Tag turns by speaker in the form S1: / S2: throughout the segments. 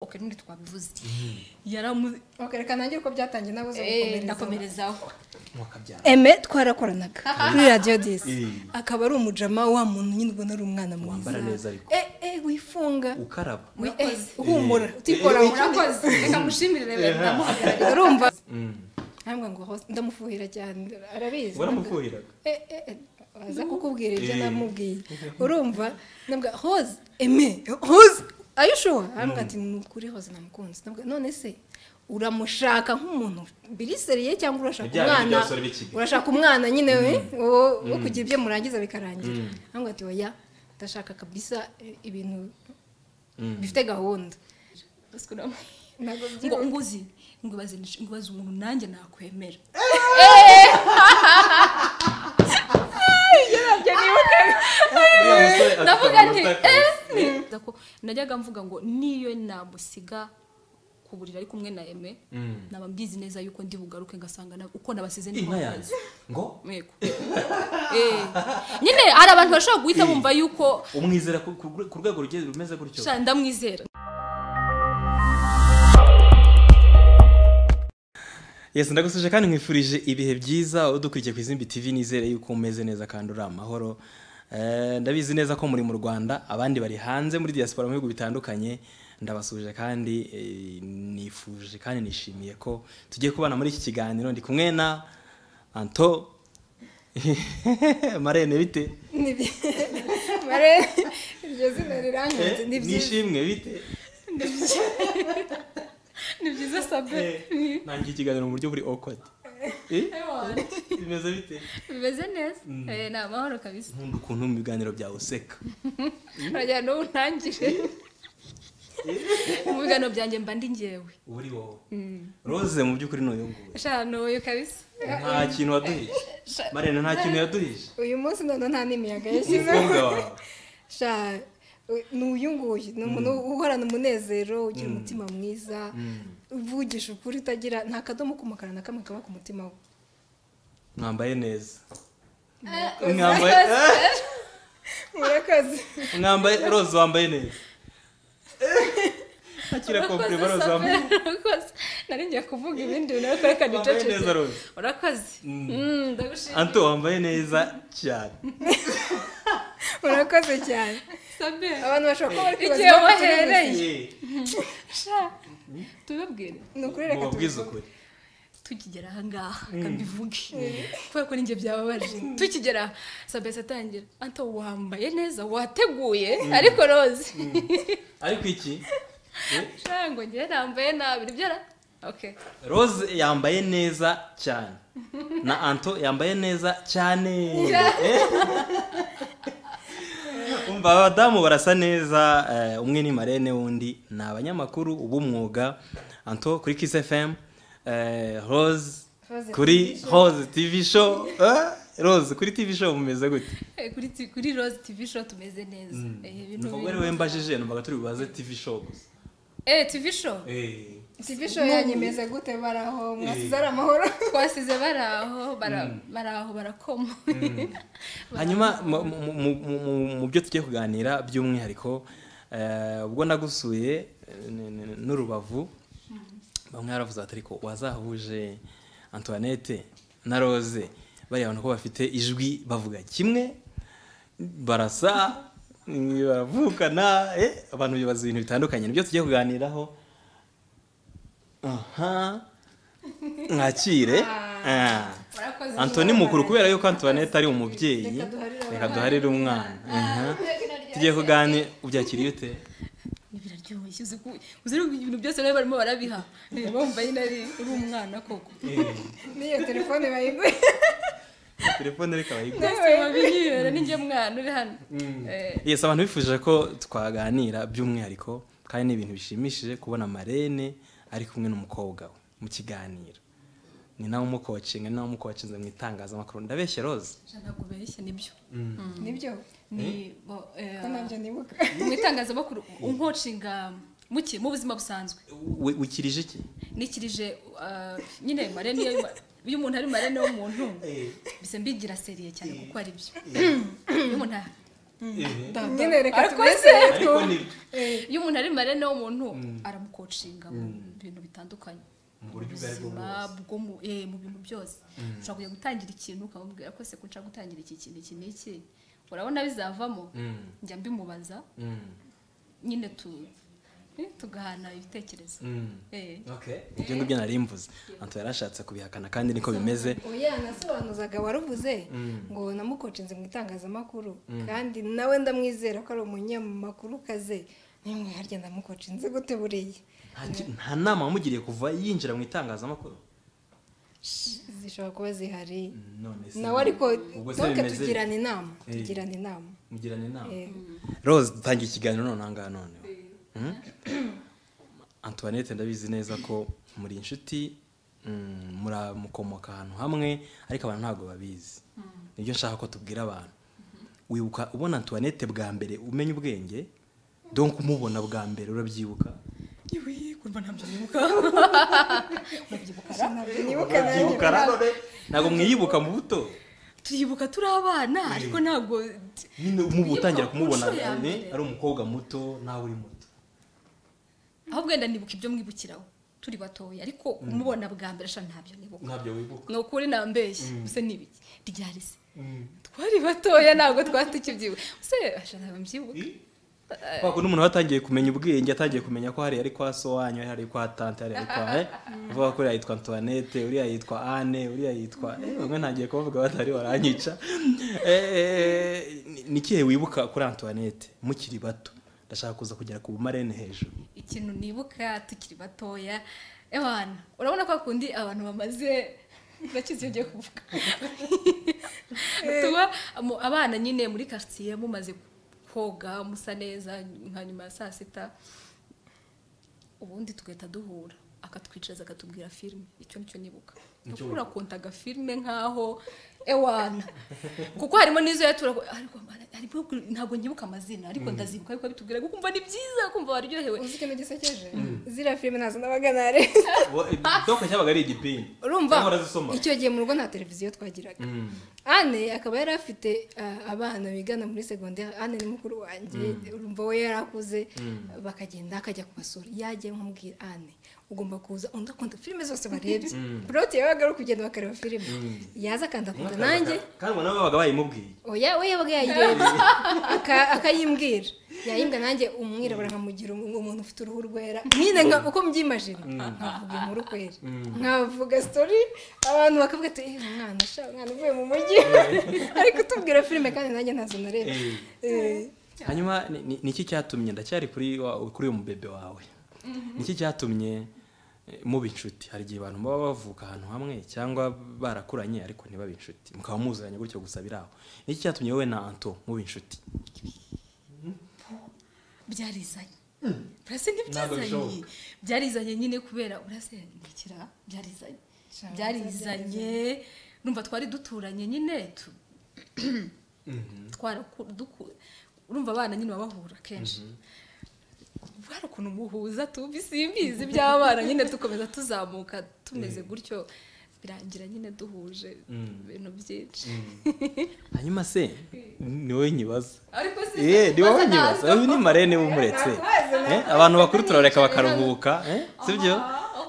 S1: oke ntundi twabivuze
S2: yaramu
S1: oke reka ntangire uko byatangiye nawe uza
S2: Eh,
S1: gukomerezaho
S2: ndakomerezaho
S3: mwakabyara
S2: eme twarakoranaga kuri radiyo disi
S3: Eh.
S2: akaba ari umujama wa muntu nyine ubona ari umwana mwiza
S3: wambara neza ariko
S2: eh eh wifunga
S3: ukaraba
S2: wi- eh, uhumura utikora
S1: murakoze reka mushimire rero ndamuhagarariye
S2: urumva
S3: Mm.
S2: ntabwo ngo host ndamufuhira cyane arabizi
S3: waramufuhiraga
S2: Eh, eh, eh, aza kukubwira ibyo
S3: Eh.
S2: namubwiye urumva ndabwa hose eme hose ayishuwa arambwira ati ni ukuri hose namukunze Ndavuga, none se uramushaka nk'umuntu biriseriye cyangwa urashaka
S3: Ibyaha
S2: umwana
S3: by'abasore b'i Kigali.
S2: urashaka umwana nyine we wo- wo kugira ibyo murangiza bikarangira
S3: Mm.
S2: arambwira ati oya ndashaka kabisa eh, ibintu bifite gahunda Ntabwo
S1: ngo
S2: byirumva.
S1: nguzi ngo ibaze ngo ibaze umuntu nanjye nakwemera
S3: Uriya musore afite
S1: ndavuga nti
S3: amanota
S1: eh,
S3: akazi.
S1: Nza ko najyaga mvuga ngo niyo namusiga ku buriri ari kumwe na eme
S3: Mm.
S1: naba mbizi neza yuko ndi bugaruke ngasanga na- uko nabasize
S3: inka
S1: niko
S3: yanjye
S1: mbazi.
S3: ngo
S1: Yego. Eh. nyine hari abantu bashobora guhita
S3: Eh.
S1: bumva yuko
S3: umwizera ku- ku ku rwego rugiye rumeze gutyo
S1: sha ndamwizera
S3: yesi ndagusuje kandi nkwifurije ibihe byiza udukurikiye ku izimbi tv nizere yuko umeze neza kandi uri amahoro Eh, ndabizi neza ko muri mu rwanda abandi bari hanze muri diaspora mu bihugu bitandukanye ndabasuje kandi eh, nifuje kandi nishimiye ko tugiye kubana muri iki kiganiro ndi kumwe na anto marene bite
S2: Ni byi- mare iryo zina rirangiza ni
S3: Eh,
S2: byiza
S3: nishimwe bite
S1: ni byiza sabe
S3: Eh, nangiye ikiganiro mu buryo buri awkward Eh, bimeze bite
S1: bimeze neza Eh, ni amahoro kabisa
S3: nkunda ukuntu mu biganiro byawe useka
S1: urajyana n'ubu ntangire mu biganiro byanjye mba ndi ngewe
S3: uba uri wowe rose mu by'ukuri ntuyunguwe
S1: sha ntuyu kabisa
S3: nta kintu waduhije marena nta kintu yaduhije
S2: uyu munsi noneho nta n'imiyaga
S3: umukobwa
S2: yashyizeho
S3: wawe
S2: sha u- ni uyu nguyu ni umuntu uhorana umunezero ugira umutima mwiza uvugisha ukuri utagira nta kadomo k'umukara na kamwe kaba ku mutima we
S3: mwambaye neza mwambaye Eh,
S2: murakoze
S3: mwambaye rose wambaye neza akira
S1: Urakoze,
S3: komplima rose
S1: Sabe,
S3: wambaye
S1: urakoze nari ngiye kuvuga ibindi bintu ariko reka
S3: wambaye
S1: ducecetse
S3: neza rose
S1: urakoze Mm, ndagushimira
S3: anto wambaye neza cyane
S2: murakoze cyane
S1: sabe
S2: abantu bashobora kuba bari kwibaza
S1: Igihe
S2: impamvu
S1: wahereye.
S2: tubizi.
S3: Eh,
S1: sha tubabwire
S2: ni ukuri reka
S3: mubabwize
S2: tubivuge.
S3: ukuri
S1: tukigera ahangaha reka mbivuge kubera ko ninjye byababaje tukigera aha, sabe atangira anto wambaye neza wateguye ariko roze
S3: ariko iki Eh,
S1: sha ngo njye nambaye nabi nibyo ra okay
S3: rose yambaye neza cyane na anto yambaye neza cyane Eh. umva abadamu barasa neza eh, umwe ni marene wundi ni abanyamakuru ub'umwuga anto kuri kiss fm eh, rose
S2: Rose
S3: kuri rose tv show Eh, rose kuri tv show mumeze gute
S1: Eh, kuri ti- kuri rose tv show tumeze neza Eh, ibintu
S3: numva ubwo ari
S1: biri-
S3: we mbajije numvaga turi bubaze tv show gusa
S1: eh tv show
S3: Eh,
S2: tv show yanyu imeze gute bari aho mwasize ari amahoro
S1: twasize bari aho bara- bari aho barakoma
S3: hanyuma mu- mu- mu- mu- mu- mu byo tugiye kuganira by'umwihariko eh, ubwo nagusuye eh, n- n- n'urubavu bamwe baravuze bati ariko wazahuje antoinette na rose bariya bantu ko bafite ijwi bavuga kimwe barasa mm, baravukana eh, abantu bibaza ibintu bitandukanye nibyo tugiye kuganiraho aha mwakire Ah.
S2: Murakoze.
S3: antoni mukuru kubera yuko antoinette ari umubyeyi
S2: Reka duharire
S3: reka duharire umwana Aha. tugiye kuganira ubyakiriye ute
S1: Ni biraryoshye uzi ko uzi ko ibintu byose nawe barimo barabiha Eh, bumva nyine ari uri umwana koko
S2: n'iyo telefone bayiguye
S3: telefone reka bayigura
S1: Twese babinywera ni njye mwana uri hano Eh,
S3: yes abantu bifuje ko twaganira by'umwihariko kandi ni ibintu bishimishije kubona marene ari kumwe n'umukobwa we mu kiganiro ni nawe umukocinga ni nawe umukocinze mu itangazamakuru ndabeshya rose
S1: sha ntabwo ubeshya nibyo
S2: nibyo
S1: ni bo- eh,
S2: ko nabyo nibuka
S1: mu itangazamakuru unkocinga muki mu buzima busanzwe
S3: We- wikirije iki
S1: nikirije eh, nyine marene iyo iyo umuntu ari marene w'umuntu bisa mbigira seriye cyane kuko ari byo iyo umuntu
S2: nyine reka
S1: Ariko
S2: tubese
S1: se-
S3: ariko ni
S1: iyo umuntu ari marene w'umuntu
S3: Mm.
S1: aramukocinga mu bintu bitandukanye
S3: mu buryo ubwo aribwo
S1: buzima
S3: bwose
S1: bwo mu eh, mu bintu byose ushobora kujya gutangira ikintu ukamubwira ko se ko nshaka gutangira iki kintu iki n'iki urabona bizavamo
S3: Mm,
S1: njya mbimubaza
S3: mm,
S1: nyine tu eh, tugahana ibitekerezo
S3: mm.
S1: Eh.
S3: Okay. ibyo ngibyo nari mvuze anto yarashatse kubihakana kandi niko bimeze
S2: oya nasobanuzaga waruvuze
S3: Mm.
S2: ngo namukocinze mu itangazamakuru kandi nawe ndamwizera ko ari umunyamakuru kaze nimwe harya ndamukocinze gute buriya
S3: Nta ki- nta nama wamugiriye kuva yinjira mu itangazamakuru
S2: zishobora kuba zihari
S3: none se
S2: nawe ariko
S3: ubwo se
S2: ntuke
S3: bimeze
S2: tugirane inama
S3: Eh.
S2: tugirane inama
S3: mugirane inama
S2: Eh.
S3: rose dutangiye ikiganiro none ahangaha noneho Mm? antoinette ndabizi neza ko muri inshuti mm, muramukomoka ahantu hamwe ariko abantu ntabwo babizi nibyo nshaka ko tubwira abantu wibuka ubona antoinette bwa mbere umenya ubwenge donc umubona bwa mbere urabyibuka
S2: nibuka
S3: Urabyibuka
S2: nanjye
S3: nanone? ntabwo mwiyibuka mu buto
S1: turibuka turi abana ariko ntabwo
S3: nyine umubu utangira
S1: Ku
S3: kumubona
S1: nshuro ya
S3: ari
S1: mbere.
S3: ari umukobwa muto nawe uri muto
S1: ahubwo wenda nibuka ibyo mwibukiraho turi batoya ariko kumubona bwa mbere sha ntabyo nibuka
S3: ntabyo wibuka
S1: ni ukuri nambeshye use n'ibiki ryari se twari batoya ntabwo twari tukibyibuka use ashana mbyibuka
S3: kubera ko n'umuntu watangiye kumenya ubwenge atangiye kumenya ko hariya ari kwa sowanyu hariya ari kwa tante hariya ari kwa eh uvuga ko uriya yitwa antoinette uriya yitwa anne uriya yitwa eh bamwe ntangiye kubavuga batari baranyica Eh, eh, ni- ni ikihe wibuka kuri antoinette mukiri bato ndashaka kuza kugera ku bumarene hejuru
S1: ikintu nibuka tukiri batoya ewana urabona ko kundi abantu bamaze ndakizi ibyo ugiye kuvuga tuba mu- abana nyine muri quartier mumaze koga musa neza nka nyuma ya saa sita ubundi tugahita duhura akatwicariza akatubwira filime icyo nicyo nibuka
S3: Nicyo
S1: kuko urakontaga filime nkaho ewana kuko harimo n'izo yatura ariko harimo ntabwo nyibuka amazina ariko ndazibuka ariko bitubwira ukumva ni byiza kumva waryohewe
S2: uzi ikintu gisekeje ziriya filime ntazo nabaganare
S3: doka cyabaga ari igipingi
S2: urumva
S3: Cyangwa urazisoma?
S2: icyo gihe mu rugo nta televiziyo twagiraga
S3: Mm.
S2: ane akaba yari afite ah, abana bigana muri segonderi ane ni mukuru wanjye urumva we yari akuze bakagenda akajya kubasura yagiye nk'umubwira ane ugomba kuza undi akunda filime zose barebye puroti yabaga ari ukugenda bakareba filime yaza akanda akunda nanjye
S3: kandi ubona nabo babaga bayimubwiye
S2: oya we yabaga yayirebye aka- akayimbwira yayimbwa nanjye umwirabura nkamugira um- umuntu ufite uruhu rwera nyine nka- uko mbyimajina nkavuga inkuru kwera nkavuga sitori abantu bakavuga ati "Eh, umwana sha umwana uvuye mu mujyi ariko utubwira filime kandi nanjye ntazo nareba
S3: Eh.
S2: Eh,
S3: hanyuma ni- ni ni iki cyatumye ndacyari kuri wa- kuri uyu mubebe wawe ni iki cyatumye eh, muba inshuti hari igihe abantu baba bavuka ahantu hamwe cyangwa barakuranye ariko ntibabe inshuti mukaba muziranye gutyo gusa biri aho ni iki cyatumye wowe na anto muba inshuti
S1: byarizanye urase ntibyizanye
S3: Ntabwo bishoboka.
S1: byarizanye nyine kubera urase ntikira byarizanye byarizanye numva twari duturanye nyine tu twaraku- duku- urumva abana nyine baba bahura kenshi hari ukuntu muhuza tubi simbizi iby'abana nyine dukomeza tuzamuka tumeze gutyo birangira nyine duhuje ibintu byinshi
S3: hanyuma se ni wowe nyibaza
S1: ariko si
S3: Eh, ni wowe nyibaza uyu ni marene w'umuretse Eh, abantu bakuru turabareka bakaruhuka eh, sibyo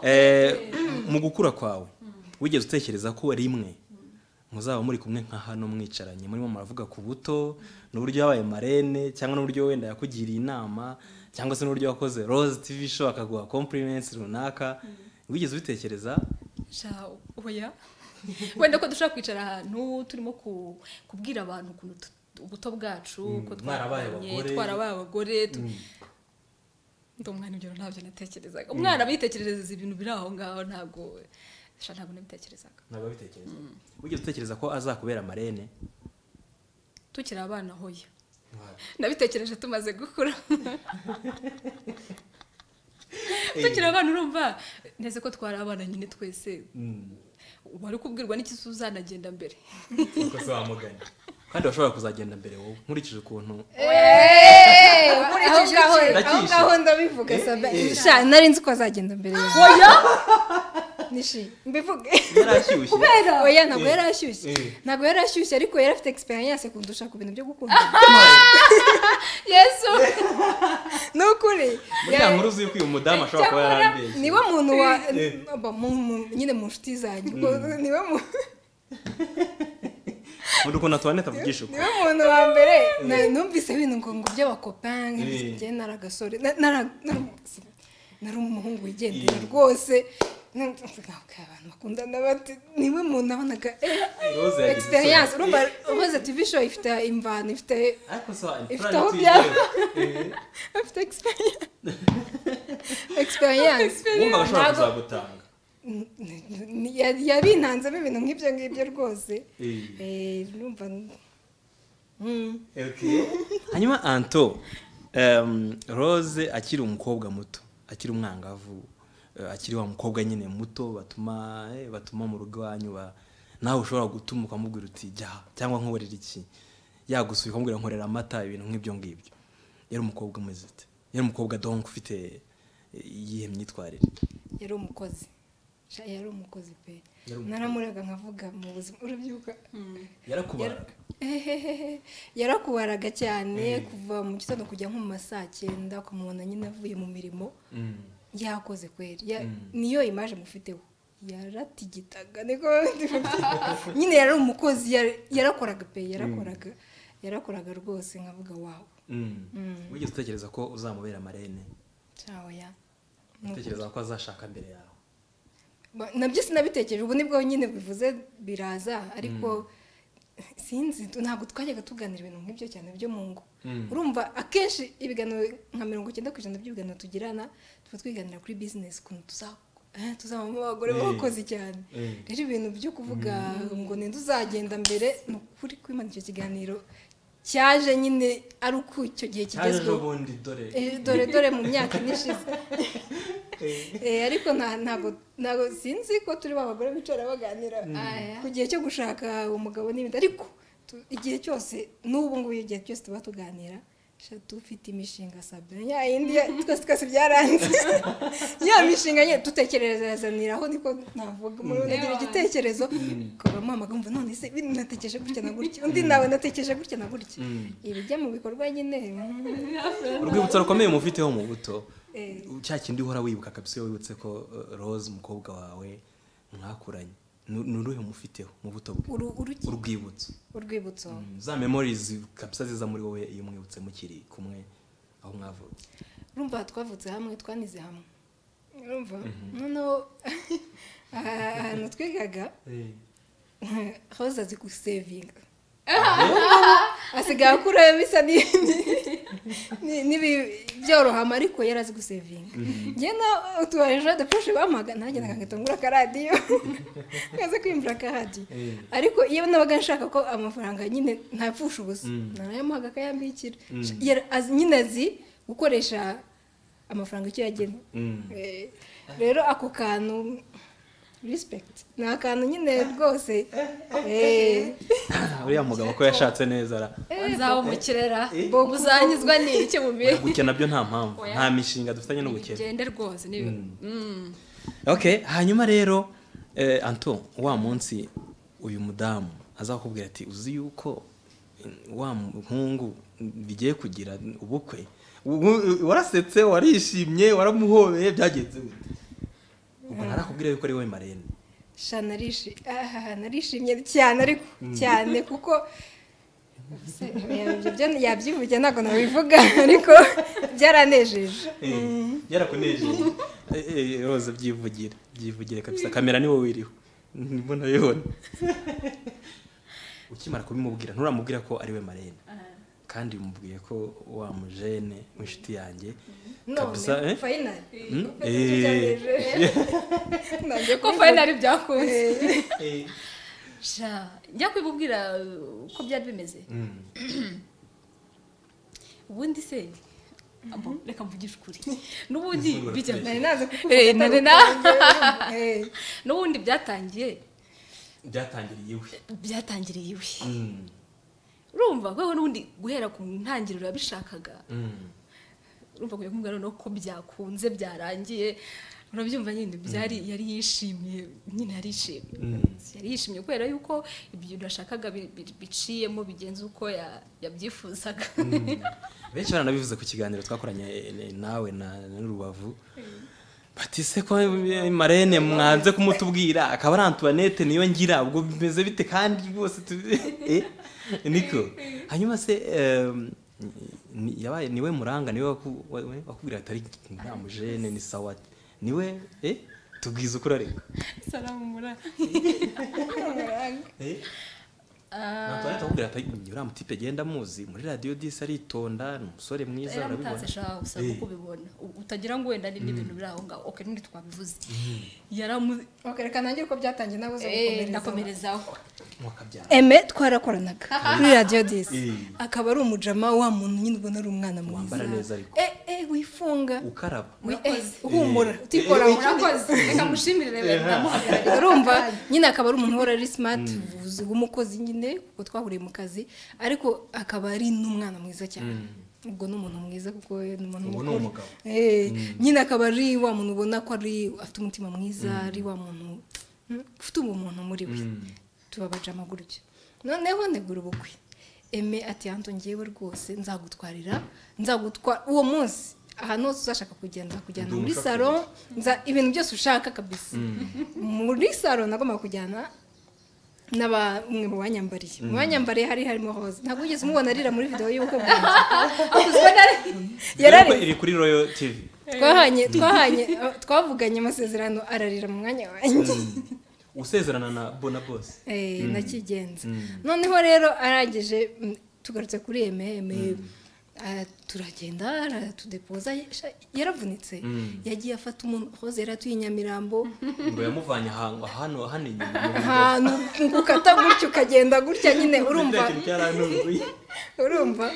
S3: Eh, mu gukura kwawe wigeze utekereza ko rimwe muzaba muri kumwe nka hano mwicaranye murimo muravuga ku buto n'uburyo yabaye marene cyangwa n'uburyo wenda yakugiriye inama cyangwa se n'uburyo wakoze rose tv show akaguha compliments runaka wigeze ubitekereza
S1: sha oya wenda ko dushobora kwicara ahantu turimo ku- kubwira abantu ukuntu tu- ubuto bwacu
S3: Mm,
S1: uko
S3: mwarabaye
S1: twarabanye,
S3: abagore.
S1: twarabaye abagore tu- ndi umwana ibyo ntabyo natekerezaga umwana abitekerereza ibintu biri aho ngaho ntabwo sha ntabwo nabitekerezaga
S3: ntabwo wabitekereza wigeze utekereza ko azakubera marene
S1: tukiri abana hoya nabitekereje tumaze gukura tukiri abana urumva neze ko twari abana nyine twese wari kubwirwa n'ikisi uzanagenda mbere
S3: ukoze wamugana kandi washobora kuzagenda mbere wowe nkurikije ukuntu
S2: eh, aho ngaho aho
S3: Ndakishe.
S2: ngaho ndabivuga
S3: Eh,
S2: saba
S3: eh.
S2: sha nari nzi ko azagenda mbere yawe
S1: oya
S2: nishi mbivuge
S3: yari ashyushye
S2: kubera oya ntabwo
S3: Eh.
S2: yari ashyushye
S3: Eh.
S2: ntabwo yari ashyushye ariko yari afite experience kundusha ku bintu byo gukunda
S1: yesu
S2: ni ukuri
S3: muri ya nkuru uzi yuko uyu mudamu ashobora kuba yarambeshye
S2: niwe muntu wa
S3: Eh.
S2: Aba, mu- mu- nyine mu nshuti zanjye ubwo niwe mu-
S3: muri ukuntu tuwanete avugisha uko
S2: niwe muntu wa mbere na- numvise ibintu ngo ngo by'abakopange
S3: Eh.
S2: njye nari agasore na- nara- nari umu- nari umuhungu wigendera
S3: Eh.
S2: rwose ntabwo abantu bakundana bati niwe muntu nabonaga eh,
S3: Rose yagize
S2: experience
S3: isoni.
S2: urumva rwose tv show ifite imvano ifite
S3: ariko so
S2: Ifite
S3: imfura
S2: aho
S3: ntitwizewe
S2: afite experience experience
S3: wumva bashobora kuzagutanga
S2: N- n- n- yari- yabintanzemo ibintu nk'ibyo ngibyo rwose
S3: Eh.
S2: Eh, numva Mm.
S3: hanyuma anto em, rose akiri umukobwa muto akiri umwangavu eh, akiri wa mukobwa nyine muto batuma eh, batuma mu rugo iwanyu ba- nawe ushobora gutuma ukamubwira uti jya cyangwa nkuborera iki yagusuye ukamubwira nkorera amata ibintu nk'ibyo ngibyo yari umukobwa umeze ute yari umukobwa donc ufite eh, iyihe myitwarire
S2: yari umukozi Sha- yari umukozi pe
S3: Yari umukozi.
S2: naramurega nkavuga mu buzima urabyibuka
S3: yarakubara
S2: Ehehehe. yarakubaraga cyane kuva mu gitondo kujya nko mu ma saa cyenda ukamubona nyine avuye mu mirimo
S3: Mm.
S2: yakoze kweri Ya-
S3: Mm.
S2: niyo imaje mufiteho yaratigitaga niko nyine yari umukozi yari- yarakoraga pe yarakoraga yarakoraga rwose nkavuga wawe
S3: Mm.
S2: Mm.
S3: wigeze utekereza ko uzamubera amarene
S2: cyawe ya
S3: utekereza ko azashaka mbere yawe
S2: Ba- nabyo sinabitekereje ubu nibwo nyine bivuze biraza ariko sinzi tu- ntabwo twajyaga tuganira ibintu nk'ibyo cyane byo mu ngo
S3: Mm.
S2: urumva akenshi ibiganiro nka mirongo icyenda ku ijana by'ibiganiro tugirana tuba twiganira kuri bizinesi ukuntu tuza- eh, tuzabamo abagore
S3: Eh.
S2: b'abakozi cyane
S3: Eh.
S2: rero ibintu byo kuvuga ngo ninde uzagenda mbere ni ukuri kwimana icyo kiganiro cyaje nyine ari uko icyo gihe
S3: cyaje
S2: kigezweho
S3: n'ubundi dore
S2: Eh, dore dore mu myaka ine ishize Eh, ariko nta- ntabwo ntabwo sinzi ko turi ba bagore bicara baganira
S1: Aya.
S2: ku gihe cyo gushaka umugabo n'ibindi ariko tu- igihe cyose n'ubu ngubu igihe cyose tuba tuganira sha, dufite imishinga sabine ya yindi ya- twese twese byaranze ya mishinga nyine dutekerezaniraho niko navuga umuntu agira igitekerezo ukavamo amagambo none se ibi natekereje gutya na gutya undi nawe natekereje gutya na gutya
S3: Mm.
S2: ibijya mu bikorwa nyine mm.
S3: urwibutso rukomeye mufiteho mu buto
S2: Eh.
S3: cya kindi uhora wibuka kabisa iyo wibutse ko eh, rose umukobwa wawe mwakuranye Nu- ni uruhe mufiteho mu buto bwe
S2: Uru- uruki-
S3: urwibutso
S2: urwibutso
S3: Mm, za memorizi kabisa ziza muri wowe iyo mwibutse mukiri kumwe aho mwavutse
S2: urumva twavutse hamwe twanize hamwe urumva noneho aha- ahantu twigaga hoza azi gusevinga asigaye akura bisa ni- ni- ni- n'ibi- byorohama ariko yari azi gusevinga njye na utubaje adapfushe bamuhaga nagendaga ngahita ngura akaradiyo kaza kwimvura akaradiyo
S3: Eh.
S2: ariko iyo nabaga nshaka ko amafaranga nyine ntapfusha ubusa
S3: Mm.
S2: narayamuhaga akayambikira
S3: Mm.
S2: Yari azi- nyine azi gukoresha amafaranga icyo yagenwe
S3: Mm.
S2: Eh, rero ako kantu respect ni akantu nyine rwose eh,
S3: uriya mugabo ko yashatse neza ara
S1: nzawumukirera
S3: Eh.
S1: bobu uzanyuzwa n'iki mu bihe
S3: gutya nabyo nta mpamvu
S1: Oya.
S3: nta mishinga dufitanye n'ubukene
S1: bigende rwose ni Mm.
S3: okay hanyuma rero eh, anto wa munsi uyu mudamu azakubwira ati uzi yuko mm, wa muhungu mm, bigiye kugira ubukwe Ubu- warasetse warishimye waramuhobeye byagenze gute ubwo narakubwira yuko ari wowe marene
S2: sha narishi aha narishimye cyane ariko cyane kuko Se, ibyo byo- yabyivuge ntabwo nabivuga ariko byaranejeje
S3: yarakunejeje Eh, eh, roza byivugire byivugire kabisa kamera niwo wiriho mbona yibona ukimara kubimubwira nturamubwira ko ari we marene kandi umubwiye ko wa mujene w'inshuti yanjye kabisa
S2: none
S3: eh?
S2: fayinari
S3: Mm?
S1: ko fayinari byakunze sha njya kubibubwira uh, uko byari bimeze
S3: Mm.
S1: ubundi se abo, reka mvugishe ukuri n'ubundi
S3: Ivugurura
S1: bijya
S3: twese.
S2: nari naze
S1: Eh, nari na-
S2: kukuvuga Eh,
S1: n'ubundi byatangiye
S3: byatangiriye iwe
S1: byatangiriye iwe
S3: Mm.
S1: urumva kweho n'ubundi guhera ku ntangiriro yabishakaga
S3: Mm.
S1: urumva kugira kumubwira noneho ko byakunze byarangiye urabyumva nyine byari yari yishimiye nyine yarishimye yari yishimye kubera yuko ibyo yashakaga bi- bi- biciyemo bigenza uko ya- yabyifuzaga
S3: benshi baranabivuze ku kiganiro twakoranye eh, eh, nawe na na rubavu bati se ko eh, marene mwanze kumutubwira akaba ari antoinette niyo ngira ubwo bimeze bite kandi rwose tu- eh, niko hanyuma se eh, ni- yabaye niwe muranga niwe waku- wa- wa- wakubwira atari ntamujene ni sawa niwe eh tubwiza ukuri ariko
S1: salamu murara
S3: eh
S1: Ah,
S3: Antoinette akubwira ati uriya mutipe genda muzi muri radiyo disi aritonda ni umusore mwiza urabibona
S1: yaramutatse shaha usaba
S3: Eh.
S1: kubibona U- utagira ngo wenda ni n'ibintu biri aho ngaho oke ntundi twabivuze yaramu
S2: ok reka nangire uko byatangiye nawe uza
S1: Eh,
S2: gukomereza
S1: ndakomerezaho
S3: mwakabyara
S2: eme twarakoranaga kuri radiyo disi
S3: Eh.
S2: akaba ari umujama wa muntu nyine ubona ari umwana mwiza
S3: wambara neza ariko
S2: eh eh wifunga
S3: ukaraba
S2: wi- eh, humura utikora
S1: murakoze reka mushimirire rero namuhagarariye
S2: urumva nyine akaba ari umuntu uhora ari simati vuzi w'umukozi nyine kuko twahuriye mu kazi ariko akaba ari n'umwana mwiza cyane ubwo ni umuntu mwiza kuko we ni umuntu
S3: Ubu ni
S2: mukuru
S3: umugabo.
S2: Eh, nyine akaba ari wa muntu ubona ko ari afite umutima mwiza ari wa muntu mm, ufite ubumuntu muri we tubabaje amaguryo noneho negura ubukwe eme ati yanto ngewe rwose nzagutwarira nzagutwara uwo munsi ahantu hose uzashaka kugenda nzakujyana muri
S3: Ndumva
S2: salo nza- ibintu byose ushaka kabisa muri salo nagombaga kujyana n'aba umwe mu banyambariye mu banyambariye hari harimo hose ntabwo wigeze umubona arira muri videwo y'ubukwe bwanjye
S3: Yarari
S2: yarari
S3: iri kuri Royal TV.
S2: twahanye twahanye twavuganye amasezerano ararira mu mwanya wanjye
S3: Usezerana na Bona Boss.
S2: Eh, ndakigenza noneho rero arangije mm, tugarutse kuri ememe turagenda aratudepoza sha- yaravunitse
S3: Mm.
S2: yagiye afata umuntu hoze yari atuye i nyamirambo
S3: Ngo yamuvanye ahantu hano hano inyuma.
S2: ahantu ngo ukata gutya ukagenda gutya nyine urumva
S3: Ndatekereza ko yarantunguye.
S2: urumva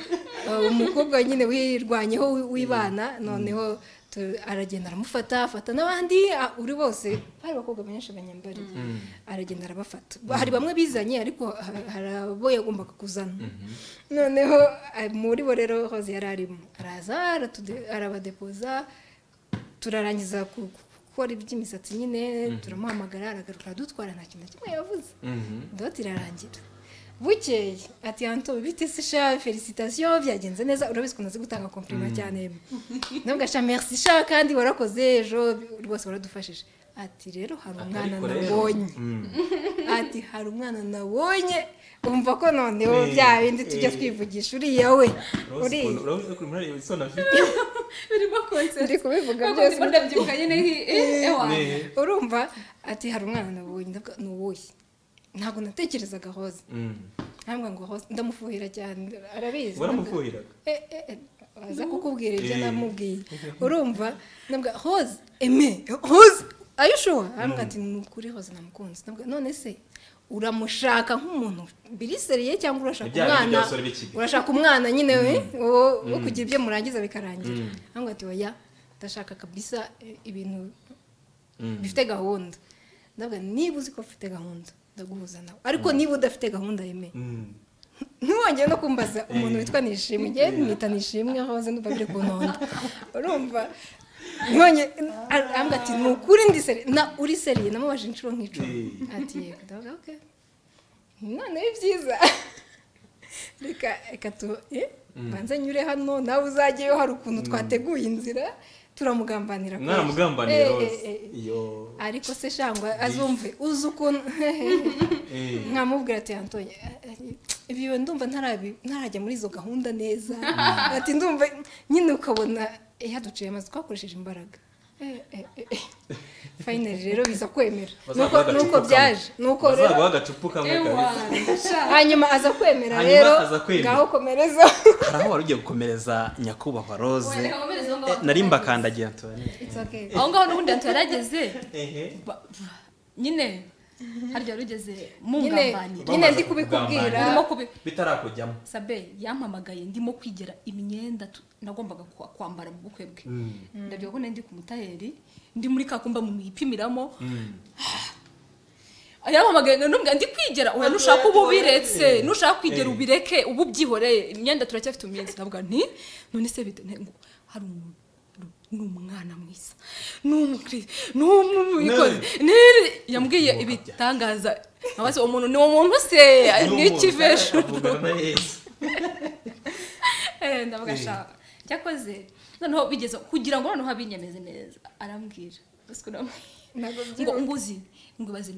S2: Uh, umukobwa nyine wirwanyeho wi- wibana noneho tu- aragenda aramufata afata n'abandi ah, uri bose hari abakobwa benshi banyambari aragenda arabafata Ba- hari bamwe bizanye ariko ha- hari abo yagombaga kuzana noneho ah, muri bo rero hoze yari arimo araza aratude- arabadepoza turarangiza ku- gukora iby'imisatsi nyine turamuhamagara aragaruka aradutwara nta kintu na kimwe yavuze
S3: Mhm.
S2: ndoti irarangira bukeye ati hantu bite se sha felicitasiyo byagenze neza urabizi ukuntu azi gutanga komplima cyane ntabwo sha merci sha kandi warakoze ejo rwose waradufashije ati rero hari umwana
S3: Ariko rero,
S2: nabonye
S3: mm,
S2: ati hari umwana nabonye umva ko noneho
S3: Eh,
S2: bya bindi tujya
S3: eh.
S2: twivugisha uriya we
S3: Rose
S2: uriya
S3: ukuntu urabona ukuntu murareba isoni afite.
S1: birimo konseri
S2: Ndi kubivuga byose.
S1: byose ndabyibuka nyine nki- eh, ewa
S3: Ne.
S2: urumva ati hari umwana nabonye ndavuga, ni uwuhe ntabwo natekerezaga hoze
S3: Mm.
S2: ntabwo ngo hoze ndamufuhira cyane arabizi ndavuga-
S3: Waramufuhiraga.
S2: Eh, eh, eh, aza kukubwira ibyo
S3: Eh.
S2: namubwiye urumva nabwa hose eme hose ayishuwa arambwira ati ni ukuri hose namukunze nabwa none se uramushaka nk'umuntu biriseriye cyangwa urashaka
S3: Ibya bindi
S2: umwana
S3: by'abasore b'ikigo.
S2: urashaka umwana nyine we wo wo kugira ibyo murangiza bikarangira
S3: Mm.
S2: arambwira ati oya ndashaka kabisa eh, ibintu
S3: Mm.
S2: bifite gahunda ndavuga niba uzi ko ufite gahunda ndaguhuza nawe ariko niba udafite gahunda yemeye
S3: Mm.
S2: ntiwongere no kumbaza umuntu
S3: Eh.
S2: witwa nishimwe njye mwita nishimwe aho aze ndumva biri ku ntonda urumva ntiwongere arambwira ati ni ukuri ndi seri na uri seriye namubajije inshuro nk'icumi
S3: Eh.
S2: ati yego ndavuga oke noneho ibyiza reka reka tu eh, banze nyure hano nawe uzajyeyo hari ukuntu twateguye inzira turamugambanira
S3: Mwaramugambanira
S2: Eh, eh,
S3: Rose.
S2: eh, eh.
S3: Iyo.
S2: ariko se shangwa azumve uzi ukuntu
S3: Eh.
S2: nkamubwira ati antoye ibyo ndumva ntarabi- ntarajya muri izo gahunda neza ati ndumva nyine ukabona eh, yaduciye amazi twakoresheje imbaraga Eh, eh, eh, eh. finally rero biza kwemera nuko
S3: Bazaguha
S2: nuko
S3: agacupa
S2: byaje
S3: kamwe.
S2: nuko rero
S3: Bazaguha agacupa kamwe
S1: ewa
S3: kabisa.
S2: hanyuma aza kwemera
S3: Hanyuma
S2: rero
S3: aza kwemera.
S2: ngaho komereza
S3: Hari aho wari ugiye gukomereza nyakubahwa Rose.
S1: Wenda nkakomereza aho ngaho.
S3: Eh, Nari mbakandagiye Antoinette.
S2: It's okay.
S1: aho ngaho n'ubundi hantu yarageze
S3: Ehe.
S1: ba- nyine harya rugeze
S2: nyine
S1: mungambanira
S2: nyine ndi
S3: Bambanira.
S2: kubikubwira
S1: ndimo kubi
S3: Bitarakujyamo.
S1: sabe yampamagaye ndimo kwigira imyenda tu- nagombaga kwa- kwambara mu bukwe bwe
S3: Mm.
S1: ndabyuka ko nari ndi ku mutayeri ndi muri ka kumba muyipimiramo
S3: Mm.
S1: yampamagaye n'umwe ndi kwigera oya nushaka ubu
S3: Eh.
S1: ubiretse nushaka kwigera
S3: Eh.
S1: ubireke ubu ubyihoreye imyenda turacyafite umunsi ndavuga nti none se bite nte- ngo hari umuntu ni umwana mwiza ni umukiriya ni umubikozi nere yambwiye ibitangaza nkabaze umuntu ni umuntu se ni ikiveshuru ndavuga ashaka cyakoze noneho bigeze kugira ngo noneho abinyemeze neza arambwira gusa uramubwira ngo unguzi ngo ibaze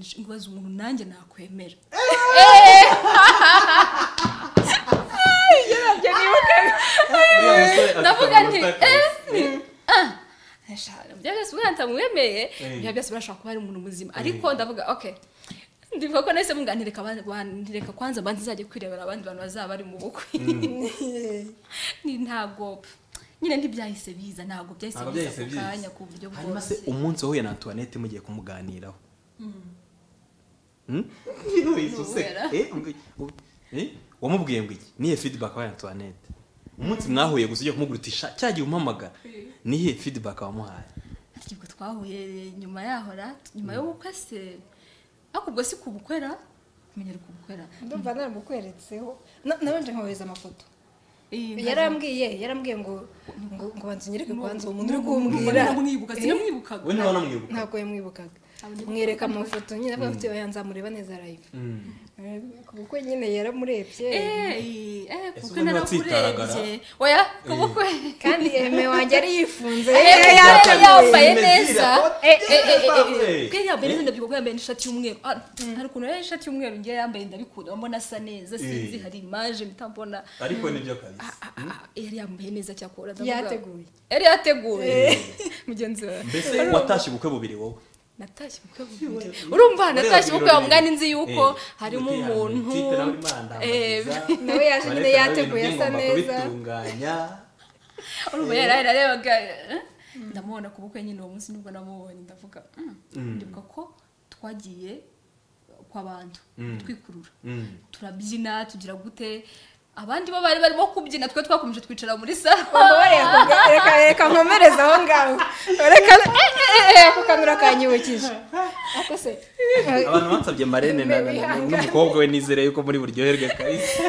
S1: umuntu nanjye nakwemera yarabyo nibuka ndavuga nti byose ubundi ntamwemeye biba byose birashobora kuba ari umuntu muzima ariko ndavuga oke ndivuga ko nahise munganireka bandireka kwanza abanza izajya kwirebera abandi bantu bazaba bari mu bukwe ni ntabwo nyine ntibyahise biza ntabwo byahise
S3: Ntabwo
S1: biza ku
S3: byahise biza.
S1: kanya ku buryo
S3: hanyuma se
S1: bwose
S3: umunsi wahuye na antoinette mugiye kumuganiraho Hmm? Eh, ubwi- ubwi- eh, wamubwiye ngo iki niye feedback wabaye antoinette umunsi mwahuye gusa ujya kumugurutisha cya gihe umuhamagara niye feedback wamuhaye
S1: ntabwo twahuye nyuma yaho ra nyuma y'ubukwe se ariko ubwo si kubukwera kumenyera kubukwera
S2: ndumva naramukweretseho Na- nabanje nkohereza amafoto
S1: Eh,
S2: yarambwiye yarambwiye ngo ngo ngo banze unyereke kubanza uwo muntu uri
S1: ntabwo
S2: kumbwira
S1: namwibuka sinamwibukaga
S3: we ntawe namwibuka
S2: ntabwo yamwibukaga mwereka amafoto nyine avuga ati oya nzamureba neza live
S3: Mm.
S2: Eh, ku bukwe nyine yaramurebye
S1: Eh, eh,
S3: Ese
S1: kubukwe
S3: ubundi watsitaragara?
S1: narakurebye oya kubukwe
S2: kandi eme wanjye ari yifunze
S1: Eh, eh,
S2: yari
S1: yari
S2: yambaye.
S1: yambaye
S3: Imezi
S1: neza
S3: irakote,
S1: Eh, eh, eh, eh, eh,
S3: eh.
S1: bwe yambaye neza ndabyibuka yambaye n'ishati y'umweru Ah, hari ukuntu yari ishati y'umweru ngiye yambaye ndabikunda mbona asa neza sinzi
S3: Eh.
S1: hari imaje mpita mbona
S3: ariko nibyo kabisa
S1: Ah, ah, ah, yari yambaye neza cyakora ndavuga-
S2: yateguye
S1: yari yateguye mugenzi wawe
S3: mbese watashye ubukwe bubiri wowe
S1: natashye ubukwe bubiri urumva
S3: Ureba
S1: natashye ubukwe
S3: ibirori.
S1: bamwana nzi yuko
S3: Eh,
S1: harimo
S3: gutera
S1: umuntu
S3: amatike nawe Imana ndamukiza.
S1: eh,
S2: nawe yaje nyine
S3: Bareka
S2: yateguye
S3: nawe ibintu
S2: asa
S3: by'ingoma
S2: neza
S3: kubitunganya
S1: urumva yari yararebaga eh, ndamubona ku bukwe nyine uwo munsi nibwo namubonye ndavuga mm, ndibuka ko twagiye kwa bantu
S3: Mm.
S1: twikurura
S3: Mm.
S1: turabyina tugira gute abandi bo bari barimo kubyina twe twakomeje twicara muri salo
S2: Umbabarira, reka reka nkomereze aho ngaho reka eh, eh, ako kanura kanyibukije ako se eh,
S3: abantu bansabye marene na- na- na- n'umukobwa we nizere yuko muri buryoherwe kabisa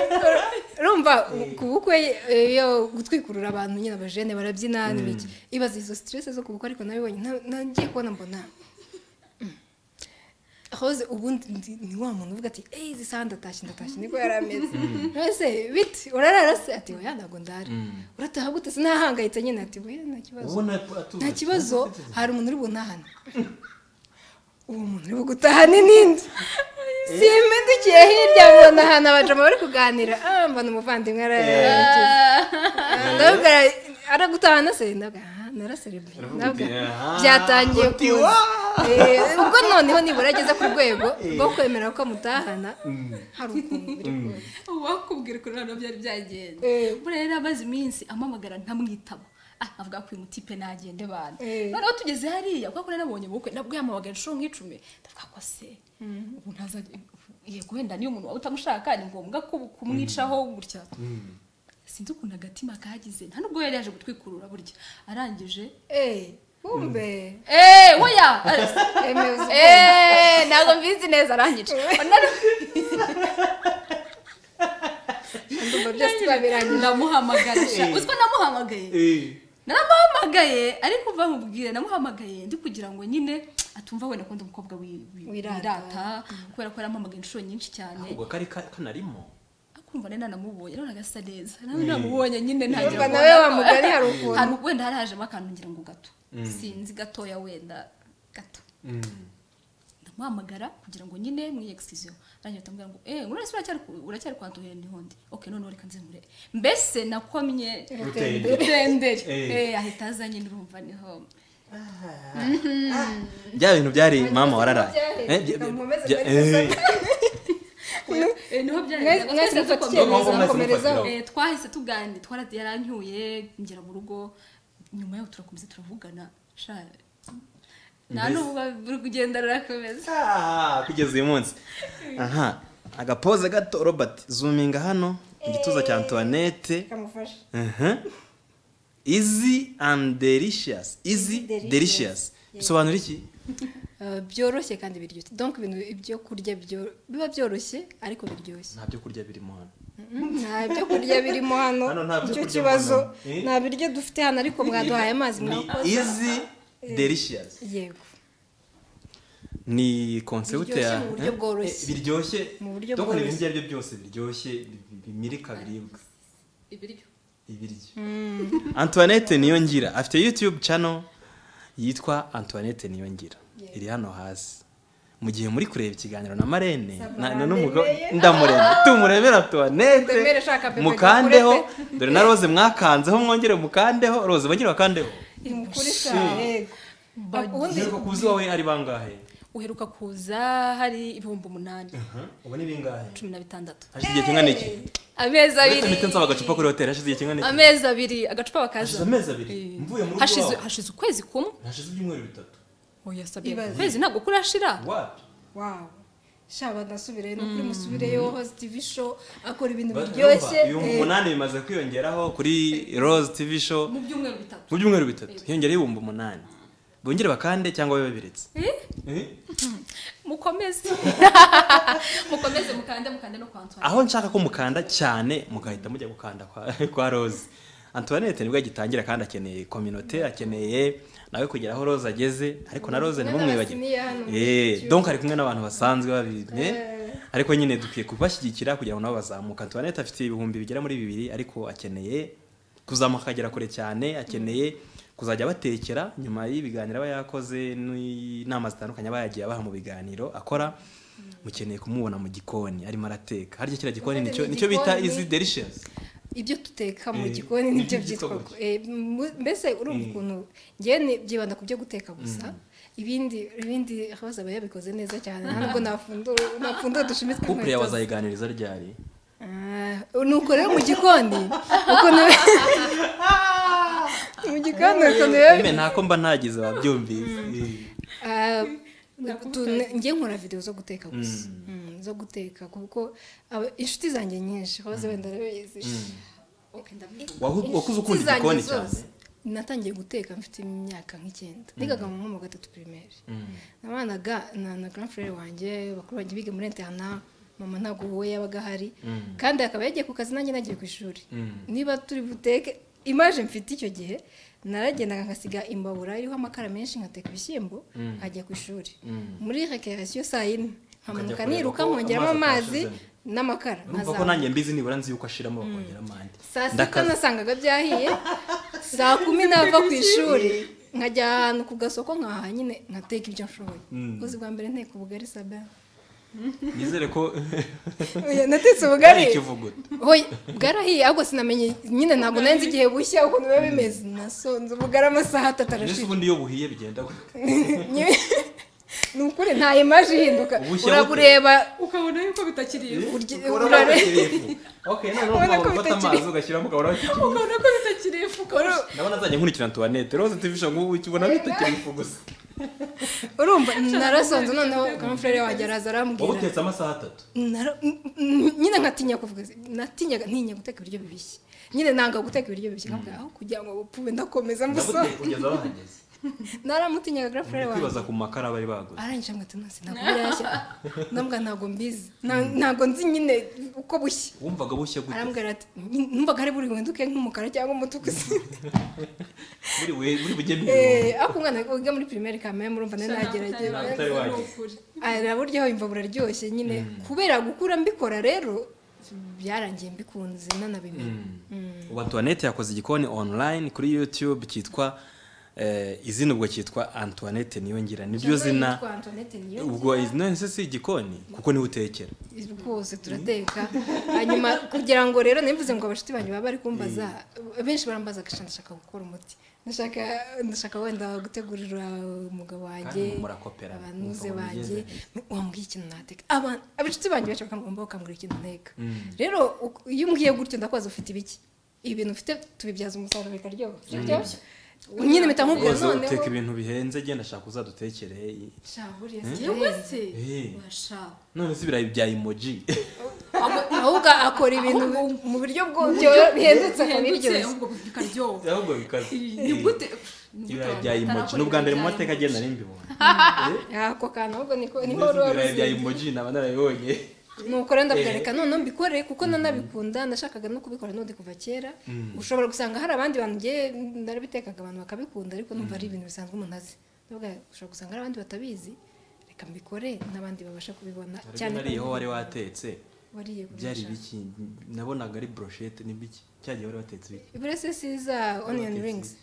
S2: urumva ku bukwe eh, iyo gutwikurura abantu nyine abajene barabyina n'ibiki ibaza izo stress zo ku bukwe ariko nabibonye nta- nagiye kubona mbona mm. Rose ubundi ndi- ni wa muntu uvuga ati eyi izi saha ndatashye ndatashye niko yari ameze ese biti urarara se ati oya ntabwo ndara urataha gute sinahangayitse nyine ati oya nta kibazo
S3: ubona atuje
S2: nta kibazo hari umuntu uri buntahane uwo muntu uri bugutahane n'indi simbidukiye hirya mbona ahantu abajama bari kuganira ah mbona umuvandimwe arayageze ndabwira aragutahana se ndabwira ah naraserebye ndabwira byatangiye kuza Eh, ubwo noneho nibura ageze ku rwego rwo kwemera ko amutahana hari ukuntu biri kuza
S1: wakubwira ukuntu noneho byari byagenze
S2: Eh.
S1: buriya yari amaze iminsi amamagara ntamwitaba Ah, avuga ko uyu mutipe nagende bana
S2: Eh.
S1: noneho tugeze hariya kubera ko nari nabonye ubukwe nabwo yamamagara inshuro nk'icumi ndavuga ko se ubu ntaza yego wenda niyo umuntu waba utamushaka ni ngombwa ko kumwicaho gutya sinzi ukuntu agatima kagize nta nubwo yari yaje gutwikurura burya arangije
S2: eh kumbe
S1: eee woya Ah,
S2: emewe uzi
S1: eee ntabwo mbizi neza arangije
S2: ndumva byose twabirangije
S1: ndamuhamagarisha
S3: Eh.
S1: uziko namuhamagaye naramuhamagaye ariko uva mubwire namuhamagaye ndi kugira ngo nyine atumva wenda akunda umukobwa wi- wi-
S2: Wirata.
S1: wirata kubera ko yaramuhamagaye inshuro nyinshi cyane
S3: ahubwo kari ka- kanarimo
S1: akumva nari nanamubonye none agasa neza nawe namubonye nyine ntagira
S2: Urumva
S1: ngo
S2: nawe wa
S1: nako-
S2: mugari hari ukuntu.
S1: Hari- wenda hari hajemo akantu ngira ngo gato sinzi gatoya wenda gato ndamuhamagara kugira ngo nyine mwiyegisiziyo arangije atamubwira ngo eee urese uracyari ku- uracyari kwa ntuye ntihondi oke noneho reka nzimure mbese nakomye
S3: rutende
S1: rutenderi
S3: Eh.
S1: Eh, ahita aza nyine urumva niho
S3: bya bintu byari mama wararaye
S2: Byari.
S3: Eh, bya-
S2: Mukomeze
S3: bya-
S2: mwese
S3: eh,
S1: Eh, niho
S2: Mwese-
S1: byari
S2: mwese mufata icyemezo
S3: Mwese
S2: mukomerezaho
S3: mufatiraho.
S1: Eh, twahise tuganira twara yarancyuye ngera mu rugo nyuma yaho turakomeza turavugana sha nta
S3: Mbese-
S1: n'ubu buri kugenda rurakomeza
S3: Ah, kugeza uyu munsi aha agapoze gato robert zuminga hano mu gituza cya antoinette
S2: kamufasha
S3: Mhm. easy and delicious easy
S2: Delicious.
S3: delicious bisobanura iki
S2: Uh, byoroshye kandi biryoshye donc ibintu ibyo kurya byo- biba byoroshye ariko biryoshye
S3: nta byo kurya birimo hano
S2: Mm, nta byo kurya birimo hano
S3: Hano nta byo
S2: nicyo
S3: kurya
S2: kibazo
S3: mbona. Eh?
S2: nta biryo dufite hano ariko mwaduhaye amazi
S3: ni
S2: mwakoze
S3: izi delicious
S2: yego
S3: ni konsepti
S2: Biryoshye
S3: ya
S2: mu buryo
S3: Eh,
S2: bworoshye.
S3: biryoshye
S2: Mu buryo
S3: Doko ni ibintu
S2: bworoshye.
S3: ibyo ari byo byose biryoshye bi- bimirika biribwa
S1: ibiryo
S3: ibiryo antoinette niyongira afite youtube channel yitwa antoinette niyongira iri hano hasi mu gihe muri kureba ikiganiro na marene na- na n'umugabo ndamureba tumurebera antoinette
S2: Ndemere shaka pepe
S3: mukandeho
S2: gakurete.
S3: dore na rose mwakanzeho mwongere mukandeho rose bongere bakandeho
S2: imukuri
S3: Si.
S2: sa yego ubundi
S3: Igihe kuzi wawe ari bangahe
S1: uheruka kuza hari ibihumbi umunani
S3: ubu ni bingahe
S1: cumi na bitandatu
S3: hashize igihe kingana iki
S1: amezi
S3: uretse
S1: abiri
S3: miti nsaba agacupa kuri hoteli hashize igihe kingana iki
S1: amezi abiri agacupa
S3: hashize
S1: bakaza
S3: amezi abiri
S1: Eh.
S3: mvuye mu rugo
S1: Hashize-
S3: iwawe.
S1: hashize ukwezi kumwe
S3: hashize ibyumweru bitatu
S1: oya sabye
S2: Ibaze.
S1: ukwezi ntabwo kurashira
S3: wapi
S2: wawu shaba ndasubireyo ni ukuri musubireyo hozi tivi show akora ibintu
S3: Ba-
S2: biryoshye
S3: urumva, ibihumbi
S2: eh,
S3: umunani bimaze kwiyongeraho kuri rose tv show
S1: mu byumweru bitatu
S3: mu byumweru bitatu hiyongereho ibihumbi umunani bongere bakande cyangwa babe babiretse Eh?
S1: mukomeze mukomeze mukande mukande no kwa Antoine
S3: aho nshaka ko mukanda cyane mugahita mujya gukanda kwa, kwa rose antoinette nibwo agitangira kandi akeneye kominote akeneye nawe kugera aho rose ageze ariko na rose
S2: Kumwe
S3: ntimumwibagire
S2: n'abasiniya hano muri
S3: Eh,
S2: YouTube.
S3: donc ari kumwe n'abantu basanzwe babimye
S2: Eh.
S3: ariko nyine dukwiye kubashyigikira kugira ngo nabo bazamuke antoinette afite ibihumbi bigera muri bibiri ariko akeneye kuzamuka akagera kure cyane akeneye kuzajya batekera nyuma y'ibiganiro aba yakoze n'inama zitandukanye aba yagiye abaha mu biganiro akora mukeneye kumubona mu gikoni arimo arateka harya kiriya gikoni
S2: Ubundi
S3: nicyo
S2: ni
S3: nicyo bita
S2: igikoni.
S3: izi delicious
S2: ibyo duteka mu
S3: Eh,
S2: gikoni nibyo
S3: ibyo
S2: byitwa
S3: duteka.
S2: ko- eh, mu- mbese urumva
S3: Eh.
S2: ukuntu ngewe ni- byibanda ku byo guteka gusa ibindi ibindi rose aba yabikoze neza cyane nta nubwo nafundura nafundura udushumi
S3: couple yawe
S2: tw'inkweto.
S3: azayiganiriza ryari
S2: Ah, nuko rero mu gikoni ukuntu mu gikoni ukuntu biba
S3: Eme, ntako mba ntagize babyumvise Eh.
S2: Ah, tu- njye nkora videwo zo guteka gusa Mm, zo guteka kuko aba- inshuti zanjye nyinshi hoze wenda urabizi
S3: Wahu- wakuze ukunda
S2: Inshuti zanjye
S3: igikoni
S2: zose.
S3: cyane
S2: natangiye guteka mfite imyaka nk'icyenda nigaga mu mwaka wa gatatu pirimeri nabanaga na na grand frere wanjye bakuru banjye biga muri interna mama ntabwo we yabaga ahari kandi akaba yagiye ku kazi nanjye nagiye ku ishuri
S3: Mm.
S2: niba turi buteke imaje mfite icyo gihe naragendaga ngasiga imbabura iriho amakara menshi ngateka ibishyimbo nkajya ku ishuri muri rekerasiyo saa yine nkamanuka
S3: kureba
S2: niruka
S3: ko
S2: nkongeramo
S3: amazi
S2: amazi
S3: atashizemo.
S2: n'amakara
S3: urumva ko
S2: nkazamuka.
S3: nanjye mbizi nibura nzi yuko ashiramo bakongeramo andi
S2: saa sita
S3: Ndakaza.
S2: nasangaga byahiye saa kumi nava ku ishuri nkajya ahantu ku gasoko nkahaha nyine nkateka ibyo nshoboye
S3: Mm.
S2: uzi bwa mbere nteka ubugari sabe
S3: nizere ko
S2: natetse
S3: ari
S2: ubugari
S3: ikivuguto
S2: hoye bwarahiye ahubwo sinamenye nyine ntabwo nari nzi igihe bushya ukuntu biba bimeze nasonze ubugari amasaha atatu
S3: mbese
S2: arashira
S3: ubundi iyo buhiye bigenda gute?
S2: Nye- ni ukuri nta imaje ihinduka
S3: Ubushya bute?
S2: urabureba
S1: ukabona yuko bitakiri
S2: urye-
S3: Urabona ko
S2: urare-
S3: bitakiri ifu. Okay, noneho
S2: Urabona
S3: mpamvu
S2: ko
S3: ufata
S2: bitakiri-
S3: amazi ugashyiramo ukabona bitakiri ifu.
S1: ukabona ko bitakiri ifu kurusha
S3: ndabona azajya nkurikira antoinette rose tivisha ngo ukibona bitakiri ifu gusa
S2: urumva narasonze noneho kamufurere wanjye araza
S3: wowe
S2: arambwira
S3: utetse amasaha atatu
S2: Nara- n- n- nyine nkatinya kuvuga se- natinyaga ntinya guteka ibiryo bibishye nyine nanga guteka ibiryo bibishye nkavuga aho kugira ngo bupfume ndakomeza
S3: ndabona
S2: musore
S3: kugeza bahageze
S2: naramutinyaga grafure
S3: Muri kwibaza
S2: wanjye
S3: ku makara bari baguze
S2: arangije ngo ati nonse ntabwo birashya ndambwira ntabwo mbizi Nta- ntabwo nzi nyine uko bushya
S3: wumvaga bushya gute
S2: arambwira ati "Nyi- numvaga ari buri winduke nk'umukara cyangwa umutuku se
S3: muri we muri bujye
S2: Eh, ariko umwana wiga muri pirimeri kamere murumva nari
S3: Ntabwo
S2: nagerageza
S3: utari wageze.
S2: araburyoho imva buraryoshye nyine kubera gukura mbikora rero byarangiye mbikunze nanabimenya
S3: ubu antoinette yakoze igikoni online kuri youtube cyitwa eh, izina ubwo cyitwa antoinette niyongira niryo zina
S2: Yitwa Antoinette Niyongira.
S3: ubwo izina nise si igikoni kuko niwe utekera
S2: rwose turateka hanyuma kugira ngo rero nivuze ngo abashuti banyu baba bari kumbaza benshi barambaza agasha ndashaka gukora umuti ndashaka ndashaka wenda gutegurira umugabo wanjye
S3: Kandi murakoperana,
S2: abantuze
S3: mukabona
S2: banjye
S3: ibigezweho.
S2: wambwiye ikintu nateka Aba- abashuti banjye benshi bakamwumva bakambwira ikintu nteka rero uku- iyo umbwiye gutyo ndakwaza ufite ibiki ibintu ufite tubibyaza umusaruro bikaryoha biryoshye nyine mpita nkubwira
S3: rwose uteka
S2: noneho
S3: ibintu bihenze genda shaka uzadutekere
S2: Sha, buriya
S1: yewe
S2: sirenze.
S1: se
S3: Eh.
S1: washaka
S3: none se ibirayi bya emoji
S2: ahubwo akora ibintu mu buryo bwo- bihendutse akabiryoshya
S1: ahubwo bikaryoha
S3: ahubwo bikaze
S1: ni gute ni gute
S3: ibirayi bya
S1: abantu
S3: emoji
S1: batarakora
S3: n'ubwa mbere mu
S1: ibirayi
S3: mateka
S1: bya
S3: agenda nari mbibona
S2: ako kantu ahubwo niko niho
S3: Mbese
S2: ruba
S3: ibirayi bya
S2: ruzinze
S3: emoji naba narabibonye
S2: nukora ndavuga reka noneho mbikore kuko nanabikunda nashakaga no kubikora n'undi kuva kera ushobora gusanga hari abandi bantu ngiye narabitekaga abantu bakabikunda ariko numva ari ibintu bisanzwe umuntu azi ndavuga ushobora gusanga hari abandi batabizi reka mbikore n'abandi babasha kubibona
S3: cyane
S2: cyane
S3: nariyeho wari watetse
S2: wariye
S3: byari
S2: kurusha.
S3: biki nabonaga ari broshete ni biki cya gihe wari watetse biki
S2: iburasisi za oniyoni ringizi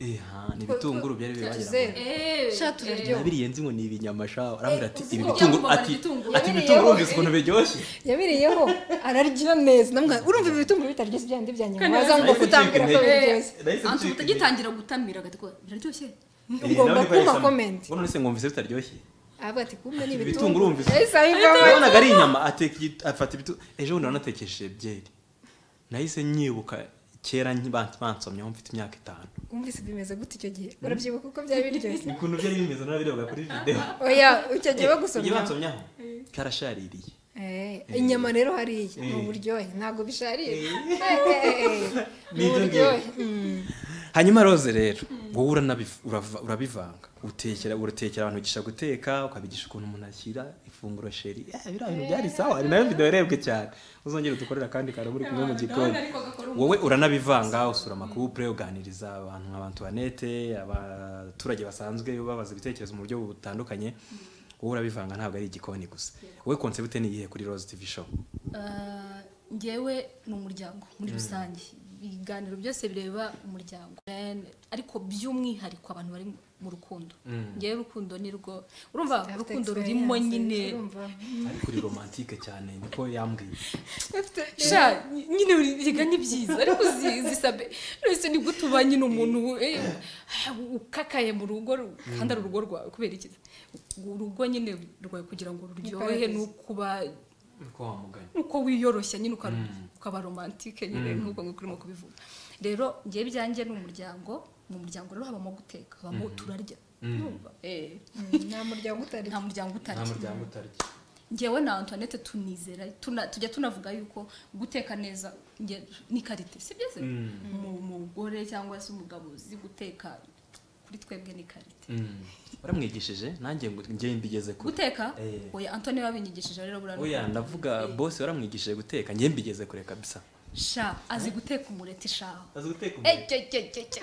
S3: Eh, ha, ni ibitunguru byari biri wagira ngo-
S2: sha turaryoha
S3: nabiriye nzi ngo ni ibinyama shaho arambwira ati
S1: uzi
S3: ibi
S1: ko
S3: bitunguru
S1: byamubabara
S3: ati
S1: igitunguru.
S3: ati
S2: Yabiriyeho.
S3: ibitunguru urumva ukuntu biryoshye
S2: yabiriyeho ararya neza namwa urumva ibi bitunguru bitaryoshye byandi bya nyuma
S1: Kandi
S2: waza ngo
S3: nahise
S2: kutambwira
S3: ncika
S2: ko
S3: intege.
S2: biryoshye
S3: Nahise
S1: antu
S3: ncika intege.
S1: utagitangira gutamira agatiko biraryoshye
S3: Eh,
S2: ugomba
S3: nawe
S2: kumpa
S3: niko
S2: comment.
S3: ngo none se ngumvise bitaryoshye
S2: aravuga ati kumbe ni
S3: Ibi
S2: ibitunguru
S3: bitunguru wumvise.
S2: yahise abivamo
S3: nabonaga ari inyama ateka igi- afata ibitu ejo bundi nanatekesheje byeri nahise nyibuka kera nki- ban- bansomyeho mfite imyaka itanu
S2: wumvise bimeze gute icyo gihe urabyibuka uko byari biryoshye
S3: ukuntu byari bimeze nabirebaga kuri videwo
S2: oya icyo gihe
S3: iyo
S2: bagusomya
S3: bansomyeho karashaririye
S2: Eh, inyama rero hariya ni
S3: Eh.
S2: uburyohe ntabwo bisharira ni
S3: Ni ibyo
S2: uburyohe
S3: hanyuma roze rero wowe uranabiv- urava- urabivanga utekera uratekera abantu ugisha guteka ukabigisha ukuntu umuntu ashyira ifunguro sheri Eh, biriya bintu byari sawa ari nayo video yarebwe cyane uzongere udukorera kandi karamu uri kumwe mu gikoni wowe uranabivanga usura amakupure uganiriza abantu nka bantuwanete abaturage basanzwe babaza ibitekerezo mu buryo butandukanye wowe urabivanga ntabwo ari igikoni gusa wowe konsepte ni iyihe kuri roze tv show
S1: Ah, njyewe ni umuryango muri rusange ibiganiro byose bireba umuryango And- ariko by'umwihariko abantu bari mu rukundo njyewe urukundo ni rwo urumva urukundo rurimo nyine
S3: ariko uri romantike cyane niko yambwiye
S1: sha nyine urega ni byiza ariko uzi- zisabe rwose ni gute uba nyine umuntu eh, ukakaye mu rugo kandi ari urugo rwawe kubera iki urugo nyine rwawe kugira ngo ruryohe
S2: Iparadizo.
S1: ni ukuba
S3: niko wamuganye
S1: nuko wiyoroshya nyine uka- ukaba romantike nyine nk'uko nguko urimo kubivuga rero njyewe ibyanjye ni umuryango mu muryango rero habamo guteka habamo turarya Urumva? Eh,
S2: nta muryango utari
S1: nta muryango
S3: nta
S1: utarya
S3: muryango utarya
S1: njyewe na antoinette tunizera tuna- tujya tunavuga yuko guteka neza nge- ni karite si byiza Mu- mugore cyangwa se umugabo uzi guteka kuri twebwe ni karite
S3: waramwigishije nanjye ngo njye mbigeze kure
S1: guteka
S3: Eh.
S1: oya antoni wabinyigishije rero burano
S3: oya ndavuga bose waramwigishije guteka njye mbigeze kure kabisa
S1: sha azi guteka umureti sha
S3: azi guteka
S1: Eh, cyo, cyo, cyo, cyo.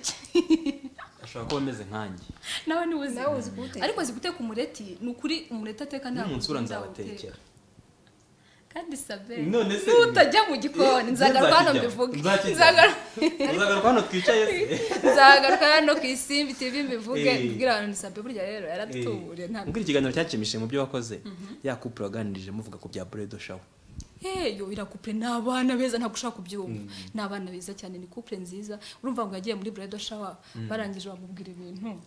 S3: ashobora kuba ameze nkanjye
S1: nawe ni uzi
S2: Nawe uzi kuwuteka.
S1: ariko uzi guteka umureti ni ukuri umureti ateka ntabwo
S3: n'umunsi ura
S1: ukunda
S3: nzabatekera
S1: awuteka. kandi sabe
S3: None se
S1: nutajya mu gikoni
S3: Eh,
S1: nzagaruka hano
S3: nzakijyamo.
S1: mbivuge
S3: Nzakijyamo.
S1: Nzagaruka-
S3: uzagaruka hano twicaye se
S1: nzagaruka hano ku isimbi tv mbivuge
S3: Eh.
S1: mbwira abantu sabe burya rero yaradutuburiye ntabwo
S3: mbwira ikiganiro cyanshimishije mu byo wakoze ya couple waganirije muvuga ku bya bredo show
S1: heyo irakupure ni abana beza ntabwo ushaka kubyumva ni abana beza cyane ni couple nziza urumva ngo yagiye muri bredo shower barangije bamubwira ibintu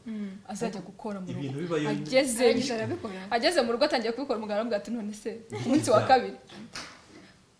S1: azajya gukora mu
S3: Ibintu
S1: rugo
S3: bibayo-
S1: ageze
S2: arangije arabikora
S1: ageze mu rugo atangiye kubikora umugabo aramubwira ati none se ku munsi wa kabiri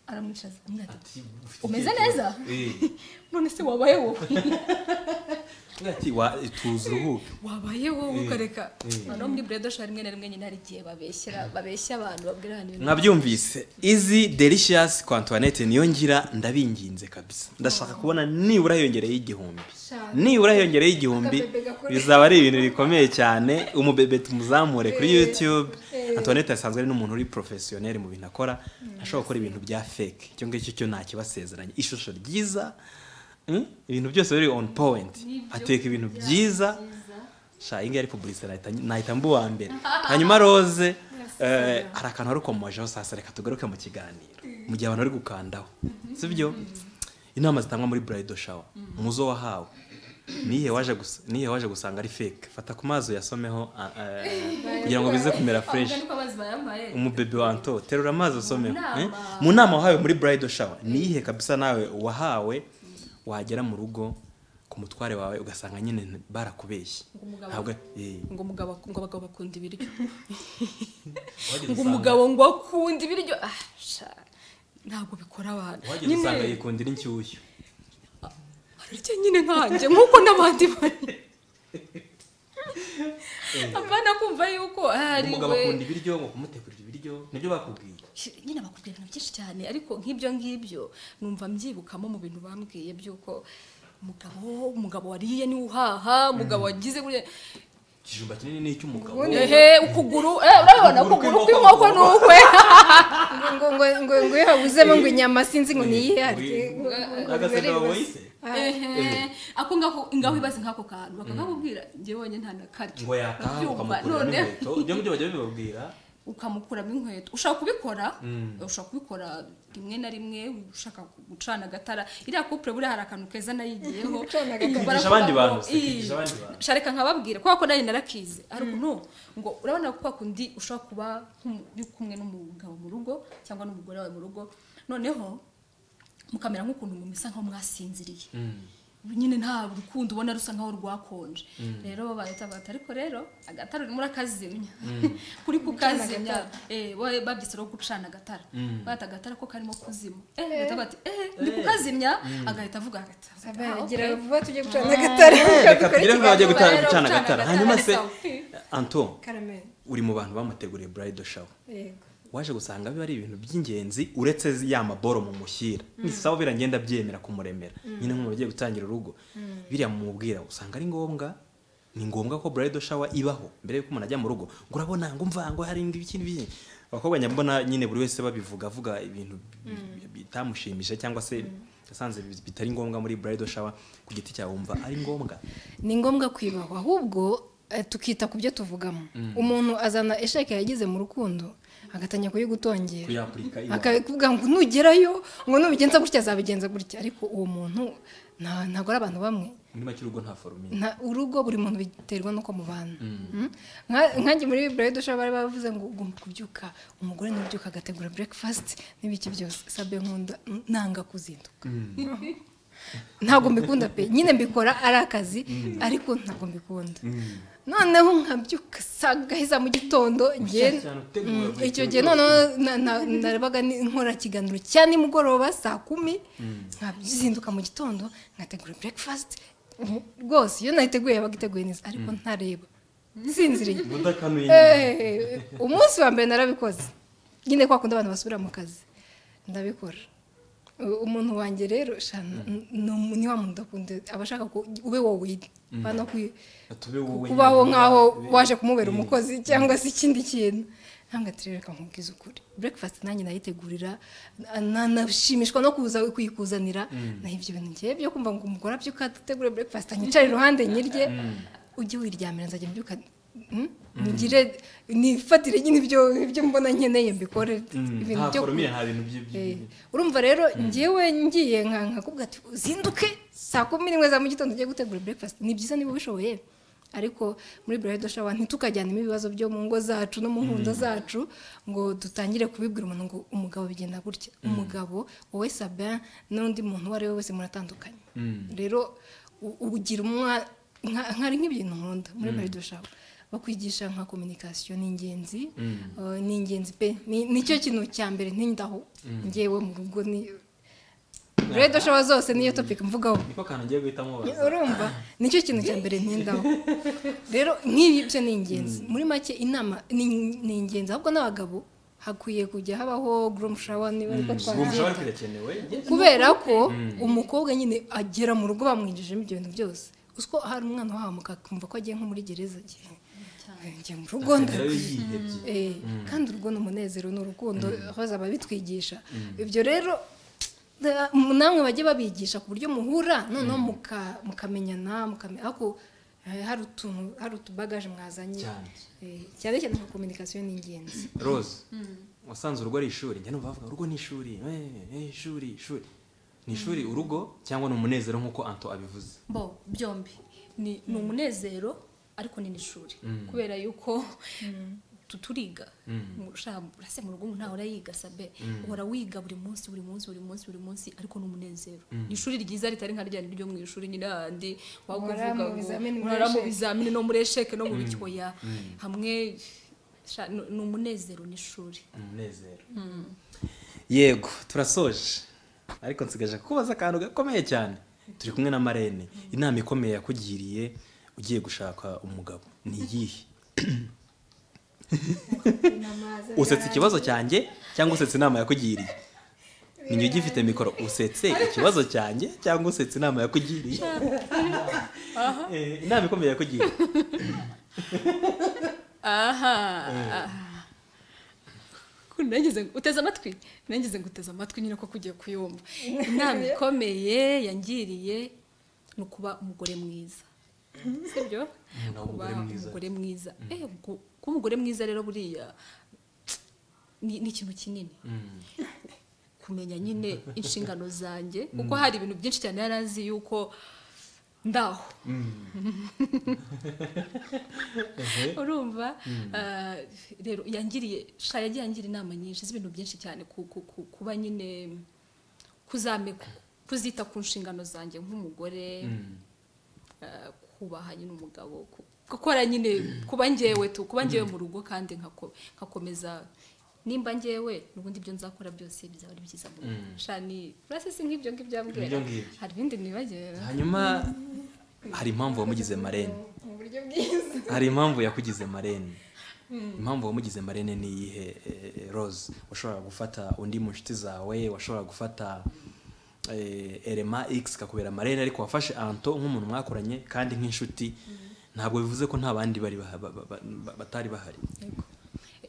S1: aramwicaza aramubwira ati
S3: ati ufite
S1: umeze
S3: icyerekezo.
S1: neza
S3: Eh,
S1: none se wabaye wowe
S3: avuga ati "Wa- tuzi uruhuke
S1: wabaye wowe
S3: Eh,
S1: ukareka
S3: eh.
S1: noneho muri bredo shower rimwe na rimwe nyine hari igihe babeshyera babeshya abantu babwira abantu ibintu
S3: mwabyumvise izi delicious kwa antoinette niyo ngira ndabinginze kabisa ndashaka kubona nibura hiyongereyeho igihumbi
S2: Sha.
S3: nibura hiyongereyeho igihumbi
S2: Akabebe gakora.
S3: bizaba ari ibintu bikomeye cyane umubebe tumuzamure kuri
S2: Eh,
S3: youtube
S2: eh.
S3: antoinette asanzwe ari n'umuntu uri profesiyoneri mu bintu akora ashobora gukora ibintu bya fake icyo ngicyo cyo nta kibasezeranye ishusho ryiza mm, ibintu byose biri on point ateka ibintu byiza sha iyi ngiyi ari publicite nahita mba uwa mbere hanyuma roze eh, hari akantu wari ukomojeho sasa reka tugaruke mu kiganiro mu gihe abantu bari gukandaho si byo inama zitangwa muri buraydo shawa umuzo wahawe nihe waje gusa- nihe waje gusanga ari fake fata ku mazi uyasomeho ah, eh, kugira ngo bize kumera fresh
S1: niko amazi bayambaye
S3: umubebe wa anto terura amazi usomeho
S1: nama.
S3: eh? mu nama wahawe muri buraydo shawa niyihe kabisa nawe wahawe wagera mu rugo ku mutware wawe ugasanga nyine barakubeshye
S1: Ngo umugabo-
S3: ntabwo eh,
S1: ngo umugabo ngo abagabo bakunda ibiryo
S3: wajya
S1: ngo
S3: usanga-
S1: umugabo ngo akunda ibiryo ah sha ntabwo bikora abantu
S3: wajya
S1: nyine
S3: usanga yikundira inshyushyu
S1: ararya nyine nkanjye nk'uko n'abandi bari abana kumva yuko hari
S3: umugabo
S1: we
S3: akunda ibiryo ngo kumutegurira ibiryo nibyo bakubwiye
S1: Shi- nyine bakubwira ibintu byinshi cyane ariko nk'ibyo ngibyo numva mbyibukamo mu bintu bambwiye by'uko umugabo umugabo wariye niwe uhaha umugabo wagize gutya
S3: ikijumba kinini ni icy'umugabo
S1: ehe ukuguru eh urabibona ukuguru kw'inkoko ni ukwe
S2: ngo ngo ngo ngo iyo habuzemo ngo inyama sinzi ngo niyihe
S3: agasanga waboyise
S1: ehe ako ngaho ngaho ibaze nk'ako kantu bakakakubwira njye wonyine nta na karyo
S3: ngo yataha
S1: Ibyuma,
S3: ukamukuramo
S1: none-
S3: inkweto ibyo ngibyo bajya bibabwira
S1: ukamukuramo inkweto ushaka kubikora
S3: Mm.
S1: ushaka kubikora rimwe na rimwe ushaka gucana agatara iriya kupure buriya hari akantu keza nayigiyeho
S2: Gucana agatara.
S1: Ikaba
S3: Ikigisha abandi
S1: aravuga
S3: bantu,
S1: ngo,
S3: si ikigisha
S1: "Ii,
S3: abandi bantu."
S1: shareka nkababwira kubera ko nanjye narakize ariko no ngo urabona ko kundi ushobora kuba nk'umu- uri kumwe n'umugabo mu rugo cyangwa n'umugore wawe mu rugo noneho mukamera nk'ukuntu mumisa nkaho mwasinziriye nyine nta rukundo ubona rusa nkaho rwakonje rero bahita bata ariko rero agatara urimo urakazimya kuri kukazimya eh, wowe babyise rero gucana agatara
S3: Mm.
S1: bahita agatara ko karimo kuzima eh bahita bati eh ndi kukazimya agahita avuga agata
S2: Abana, gira vuba tujye gucana agatara
S3: reka tugire ngo bajye guta-
S1: Rero
S3: gucana
S1: gucana agatara
S3: agatara hanyuma
S1: ni
S3: se
S1: sawa.
S3: anto
S2: karameri
S3: uri mu bantu bamuteguriye burayidi shawa
S2: yego
S3: waje gusanga biba ari ibintu by'ingenzi uretse ya maboro mu mushyira ni sawa biriya ngenda byemera kumuremera nyine nk'umuntu ugiye gutangira urugo biriya mumubwira usanga ari ngombwa ni ngombwa ko burayidi shawa ibaho mbere y'uko umuntu ajya mu rugo ngo urabona ngo mva ngo hari indi ikindi biki abakobwa nyabona nyine buri wese babivuga avuga ibintu bi- bitamushimishije cyangwa se yasanze bi- bitari ngombwa muri burayidi shawa ku giti cyawe wumva ari ngombwa
S2: ni ngombwa kwibahwa ahubwo eh, tukita ku byo tuvugamo umuntu azana esheke yagize mu rukundo agatangira kuyigutongera
S3: kuyapurika iwawe.
S2: akabikubwira ngo nugerayo ngo nubigenza gutya azabigenza gutya ariko uwo muntu nta- ntabwo ari abantu bamwe
S3: muri make urugo nta foromine
S2: nta urugo buri muntu biterwa n'uko mubana Mm. Nka- nkanjye muri bibura dusha bari bavuze ngo ugomba kubyuka umugore ntibyuka agategura breakfast n'ibiki byose sabe nkunda nanga kuzinduka ntabwo mbikunda pe nyine mbikora ari akazi ariko ntabwo mbikunda noneho nkabyuka saa gaheza mu gitondo
S3: Bushya cyane, utegura
S2: Mm,
S3: buri
S2: icyo
S3: kintu
S2: gihe noneho na- na- narabaga ni- nkora ikiganiro cya nimugoroba saa kumi nkazinduka mu gitondo nkategura breakfast Mm, rwose iyo nayiteguye yabaga iteguye neza ariko ntareba nsinziriye
S3: udakanuye
S2: Eh, umunsi wa mbere narabikoze nyine kwa kundi abantu basubira mu kazi ndabikora U- umuntu wanjye rero shana n- ni umu- ni wa muntu udakunda aba ashaka ko ube wowe bano kwi-
S3: tube wowe
S2: kubaho
S3: nyine.
S2: nk'aho waje kumubera
S3: Eh.
S2: umukozi cyangwa se ikindi kintu ntabwo atirereka nkubwiza ukuri breakfast nanjye nayitegurira na- nashimishwa no kuza kuyikuzanira naho ibyo bintu ngewe byo kumva ngo umugore abyuka ategure breakfast anyicare iruhande nyirye ujye wiryamira nzajya mbyuka mm, ngire nifatire nyine ibyo ibyo mbona nkeneye mbikore
S3: Mm,
S2: ibintu
S3: nta
S2: byo
S3: foromine nta bintu by'i-
S2: Eh,
S3: by'i-
S2: urumva rero ngewe ngiye nka nkakubwira ati uzinduke saa kumi n'imwe za mu gitondo ugiye gutegura breakfast ni byiza niba ubishoboye ariko muri burayidi shawa ntitukajyanemo ibibazo byo mu ngo zacu no mu nkundo zacu ngo dutangire kubibwira umuntu ngo umugabo bigenda gutya umugabo wowe sabin n'undi muntu uwo ari we wese muratandukanye rero u- ugira umwa nka- nkari nk'ibintu nkunda muri burayidi shawa bakwigisha nka kominikasiyo ni ingenzi Uh, ni ingenzi pe Ni- nicyo kintu cya mbere ntindaho ngewe mu rugo ni redo showa zose niyo topic mvugaho
S3: niko kantu ngiye guhita mubaza
S2: urumva nicyo kintu cya mbere ntindaho rero nk'ibi byo ni ingenzi muri make inama ni ni ingenzi ahubwo n'abagabo hakwiye kujya habaho groom shower niba ariko
S3: ubu
S2: twabyita
S3: ushobora kwirakenewe
S2: kubera ko umukobwa nyine agera mu rugo bamwinjijemo ibyo bintu byose usiko hari umwana uhahamuka akumva ko agiye nko muri gereza agiye ngiye mu rugo
S3: Agerayo
S2: ndagiye
S3: yihebye
S2: Eh, kandi urugo ni umunezero ni urukundo hoza babitwigisha ibyo rero da- m- namwe bajye babigisha ku buryo muhura noneho muka- mukamenyana mukamenya ariko eh, hari utuntu hari utubagaje mwazanye
S3: Cyane.
S2: Eh, cyane cyane nka kominikasiyo ni ingenzi
S3: rose wasanze urugo ari ishuri njya numva bavuga urugo ni ishuri eh, eh, ishuri ishuri ni ishuri urugo cyangwa ni umunezero nk'uko anto abivuze
S1: bo byombi ni ni umunezero ariko ni n'ishuri kubera yuko tu- turiga Mu- sha, burase mu rugo ntawe urayiga sabe uhora wiga buri munsi buri munsi buri munsi buri munsi ariko ni umunezero ni ishuri ryiza ritari nka rya rindi ryo mu ishuri nyine handi waba
S2: Uhora
S1: uvuga
S2: mu
S1: ngo
S2: bizamini, muri
S1: urara mu
S2: esheke."
S1: bizamini no muri esheke no mu bikoya hamwe sha, ni ni umunezero n'ishuri
S3: ni umunezero yego turasoje ariko nsigaje kubaza akantu gakomeye cyane turi kumwe na marene inama ikomeye yakugiriye ugiye gushaka umugabo ni iyihe usetse ikibazo cyanjye cyangwa usetse inama yakugiriye niyo ugifite mikoro usetse ikibazo cyanjye cyangwa usetse inama yakugiriye Eh, inama ikomeye yakugiriye
S1: aha aha. Ko nageze ngo uteze amatwi nageze ngo uteze amatwi nyine ko kugiye kuyumva inama ikomeye yangiriye ni ukuba umugore mwiza sibyo
S3: Nawe
S1: kuba
S3: umugore mwiza.
S1: umugore mwiza Eh, gu- kuba umugore mwiza rero buriya ni ni ikintu kinini
S3: Mm.
S1: kumenya nyine inshingano zanjye kuko hari ibintu byinshi cyane yari azi yuko ndaho urumva ah, rero yangiriye sha yagiye yangira inama nyinshi z'ibintu byinshi cyane ku- ku- ku- kuba nyine kuzame kuzita ku nshingano zanjye nk'umugore
S3: Mm.
S1: eh, kubaha nyine umugabo ku- gukora nyine kuba ngewe tu kuba ngewe mu rugo kandi nkako- nkakomeza nimba ngewe n'ubundi ibyo nzakora byose bizaba ari byiza mu rugo
S3: Mm.
S1: shani urasese nk'ibyo ngibyo ambwira
S3: Ibyo ngibyo.
S1: hari ibindi nibagiwe
S3: hanyuma hari impamvu wamugize marene
S2: mu buryo bwiza
S3: hari impamvu yakugize marene impamvu wamugize marene ni iyihe eh, eh, rose washoboraga gufata undi mu nshuti zawe washoboraga gufata eh, elema x kakubera marene ariko wafashe anto nk'umuntu mwakoranye kandi nk'inshuti ntabwo bivuze ko nta bandi bari baha- ba- ba- ba- batari bahari
S1: Yego.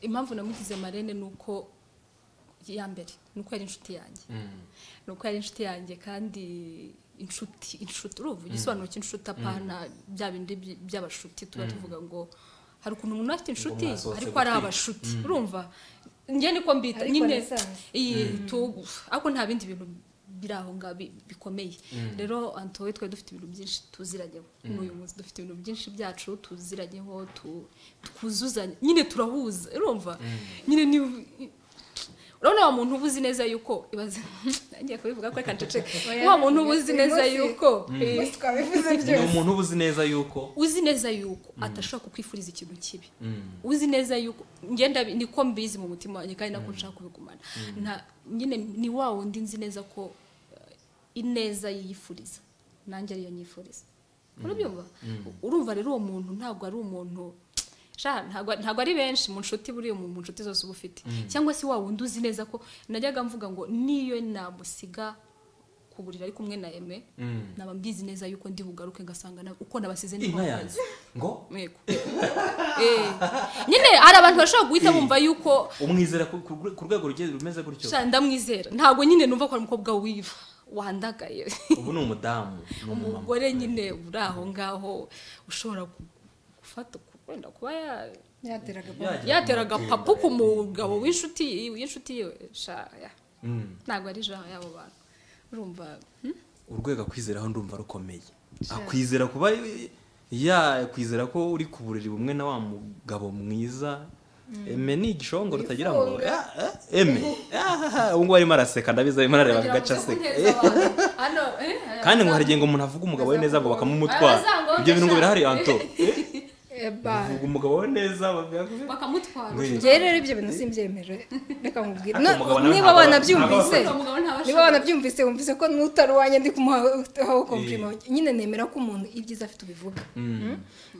S1: impamvu namugize marene ni uko ya mbere ni uko yari inshuti yanjye ni uko yari inshuti yanjye kandi inshuti inshuti uruva igisobanuro cy'inshuti apana bya bindi by- by'abashuti tuba tuvuga ngo hari ukuntu umuntu afite inshuti
S3: mwasohotse
S1: ariko ari
S3: gutwika.
S1: abashuti urumva njye niko mbita
S2: Ariko
S1: nyine
S2: nasanze.
S1: iyi tu- ariko nta bindi bintu biri aho ngaho bi- bikomeye rero antowe twari dufite ibintu byinshi tuziranyeho n'uyu munsi dufite ibintu byinshi byacu tuziranyeho tu- twuzuzanya nyine turahuza urumva nyine ni urabona wa muntu uba uzi neza yuko ibaze ngiye kubivuga ko reka nceceke wa muntu uba uzi neza yuko
S2: uyu
S1: eh,
S2: munsi twabivuze
S3: ni
S2: byose
S3: umuntu uba uzi neza yuko
S1: uzi neza yuko atashobora kukwifuriza ikintu kibi uzi neza yuko ngenda bi- niko mbizi mu mutima wanjye kandi nako nshaka kubigumana nta nyine ni wa wundi nzi neza ko eh, ineza yiyifuriza nanjye ariyo nyifuriza urabyumva urumva rero uwo muntu ntabwo ari umuntu sha ntabwo ntabwo ari benshi mu nshuti buriya mu mu nshuti zose uba ufite cyangwa se wa wundi uzi neza ko najyaga mvuga ngo niyo namusiga ku buriri ari kumwe na eme naba mbizi neza yuko ndi bugaruke ngasanga na- uko nabasize ni
S3: inka
S1: ho
S3: yanjye ngo
S1: Yego. Eh. nyine hari abantu bashobora guhita
S3: Eh.
S1: bumva yuko
S3: umwizera ku- ku ku rwego rugiye rumeze gutyo
S1: sha ndamwizera ntabwo nyine numva ko ari umukobwa wiva wandagaye
S3: ubu ni umudamu ni umumama
S1: umugore nyine uri aho ngaho ushobora gu- gufata ku- wenda kuba ya-
S2: yateraga
S3: Yagira
S1: yateraga
S3: amakenga.
S1: papu ku mugabo w'inshuti w'inshuti yiwe sha ya.
S3: Mm.
S1: ntabwo ari jaha y'abo bantu urumva hmm?
S3: urwego akwizeraho ndumva rukomeye akwizera kuba yakwizera ko uri ku buriri bumwe na wa mugabo mwiza eme ni igishongoro utagira ngo
S2: Wifunga.
S3: "Ah, ah, eme Ah, ubu ngubu arimo araseka ndabizi arimo arareba
S1: Kugira ngo
S3: agace aseka
S1: uze kuneza abantu. Hano, eh,
S3: kandi ngo hari igihe ngo umuntu avuga umugabo we neza ngo bakamumutwara
S1: Abazango-
S3: ibyo bintu ngo birahari anto
S2: ba
S3: uvuga umugabo we neza bavuga-
S1: bakamutwara
S3: Wait.
S2: njyewe rero ibyo bintu simbyemere reka nkubwire
S3: Ariko
S2: No-
S3: umugabo nawe
S2: niba
S3: ntabwo-
S2: wanabyumvise
S3: ntabwo
S1: Umugabo ntabasha-
S2: niba wanabyumvise wumvise ko n'utari uwanjye ndi kumuhaho komplima nyine nemera ko umuntu ibyiza afite ubivuga Mm?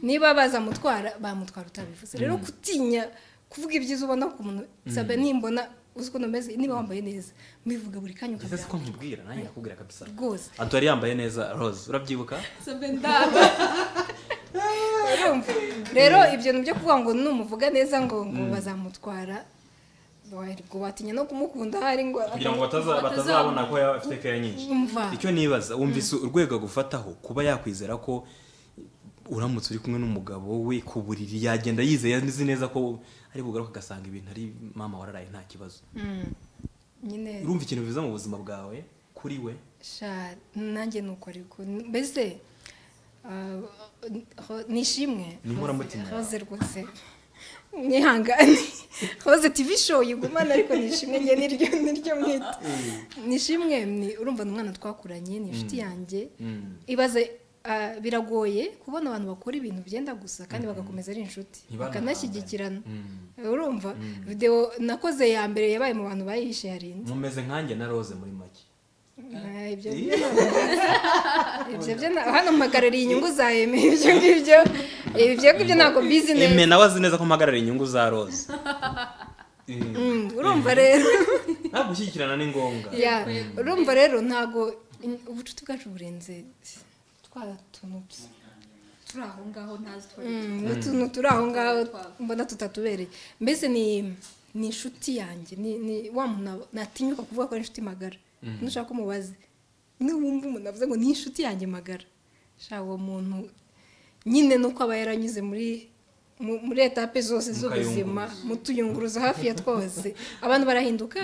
S2: niba bazamutwara bamutwara utabivuze rero gutinya kuvuga ibyiza ubona ku muntu sabe nimbona uzi ukuntu umeze niba wambaye neza mbivuga buri kanya
S3: Ese si ko
S2: ukabiranga
S3: nkubwira nanjye nakubwira kabisa
S2: rwose
S3: anto yari yambaye neza rose urabyibuka
S1: Sabe ndaba.
S2: urumva rero ibyo ni byo kuvuga ngo numuvuga neza ngo ngo bazamutwara ngo watinya no kumukunda hari ngo
S3: kugira ngo bataza- batazabona ko yaba afite keya nyinshi
S2: Umva.
S3: icyo nibaza wumvise urwego agufataho kuba yakwizera ko uramutse uri kumwe n'umugabo we ku buriri yagenda yizeye azi neza ko ari bugaruka agasanga ibintu ari mama wararaye nta kibazo
S2: Mm. nyine
S3: urumva ikintu biza mu buzima bwawe kuri we
S2: sha nanjye nuko ariko mbese ah, ho- nishimwe
S3: Ni inkoramutima yawe.
S2: rose rwose mwihangane rose tv show yigumana ariko nishimwe njye niryo niryo mwita nishimwe ni urumva ni umwana twakuranye ni inshuti yanjye
S3: Mm.
S2: ibaze ah, biragoye kubona abantu bakora ibintu byenda gusa kandi bagakomeza ari inshuti
S3: Ntibanahangane.
S2: bakanashyigikirana
S3: Mm.
S2: urumva videwo nakoze ya mbere yabaye mu bantu bayihishe yarinde
S3: mumeze nkanjye na rose muri make
S2: Ah, ibyo byo ntabwo- ibyo byo ntabwo- hano mpagarariye inyungu za eme ibyo ngibyo ibyo ngibyo ntabwo mbizi
S3: eme
S2: neza
S3: nawe azi neza ko mpagarara inyungu za rose Eh,
S2: Mm, urumva rero
S3: ntabwo gushyigikirana ni ngombwa
S2: Ya, urumva rero ntabwo in- ubucuti bwacu burenze twa tuntu
S1: turi aho ngaho ntazi tuba
S2: utuntu turi aho ngaho mbona tutatubereye mbese ni ni inshuti yanjye ni ni wa muntu natinyuka kuvuga ko ari inshuti magara nushaka ko umubaze niwumva umuntu avuze ngo ni inshuti yanjye magara shaka uwo muntu nyine nuko aba yaranyuze muri mu- muri etape zose z'ubuzima mu tuyunguruzo hafi ya twose abantu barahinduka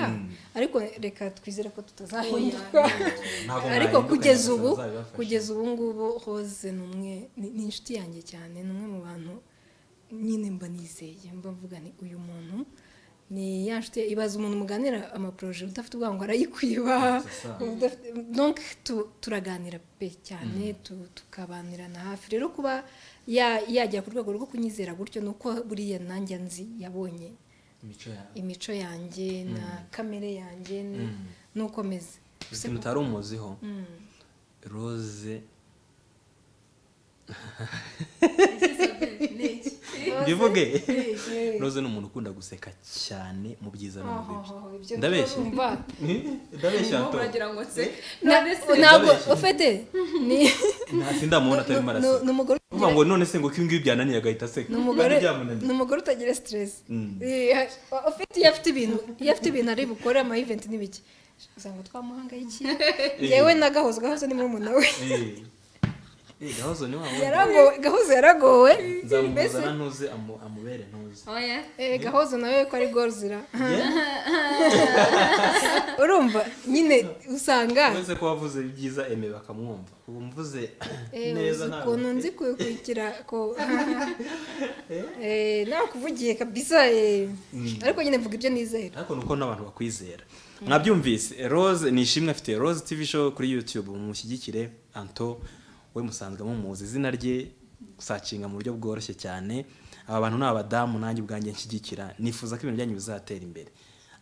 S2: ariko reka twizere ko tutazahinduka
S3: Ntabwo
S2: ariko
S3: mwahinduka,
S2: kugeza
S3: nyagasani
S2: ubu
S3: azabibafasha.
S2: kugeza ubu ngubu hose ni umwe ni ni inshuti yanjye cyane ni umwe mu bantu nyine mba nizeye mba mvuga ni uyu muntu ni ya nshuti ibaza umuntu muganira amaporoje udafite ubwangu arayikwiba udafite- donc tu- turaganira pe cyane tu- tukabanirana hafi rero kuba ya- yajya ku rwego rwo kunyizera gutyo ni uko buriya nanjye nzi yabonye
S3: imico yawe
S2: imico yanjye na kamere yanjye
S3: Mm.
S2: n'uko meze
S3: ikintu utari umuziho
S2: Mm.
S3: rose
S2: Bivuge.
S3: bivuge rose ni umuntu ukunda guseka cyane mu byiza no mu bibi ndabeshya ndabeshya
S1: aho
S3: to
S1: uragira ngo se none se
S2: ntabwo ufite ni
S3: ntasi ndamubona atarimo araseka
S2: ni umugore
S3: uvuga ngo none se ngo ko ibi ngibi byananiye agahita aseka
S2: ni umugore
S3: Byari byamunaniye.
S2: ni umugore utagira siteresi
S3: Mm.
S2: ufite iyo afite ibintu iyo afite ibintu ari bukore ama event n'ibiki usanga twamuhangayikiye yewe na gahozo gahozo ni murumuna we
S3: Eh. Eh, gahozo ni wa wundi.
S2: Yarago- gahozo yaragowe mbese
S3: nzamuzana ntuze amu- amubere ntuze
S1: oya
S2: Eh, gahozo nawe ko ari gorizira urumva nyine usanga
S3: uretse ko wavuze ibyiza eme bakamwumva ubu mvuze
S2: Eh,
S3: neza
S2: uzi
S3: ntabwo
S2: ukuntu nzi kubikurikira ko Eh, nakuvugiye kabisa eh. ariko nyine mvuga ibyo nizera
S3: ariko ni uko n'abantu bakwizera mwabyumvise rose ni ishimwe afite rose tv show kuri youtube mushyigikire anto we musanzwe mumuzi izina rye gusacinga mu buryo bworoshye cyane aba bantu ni abadamu nanjye ubwanjye nshyigikira nifuza ko ibintu byanyu bizatera imbere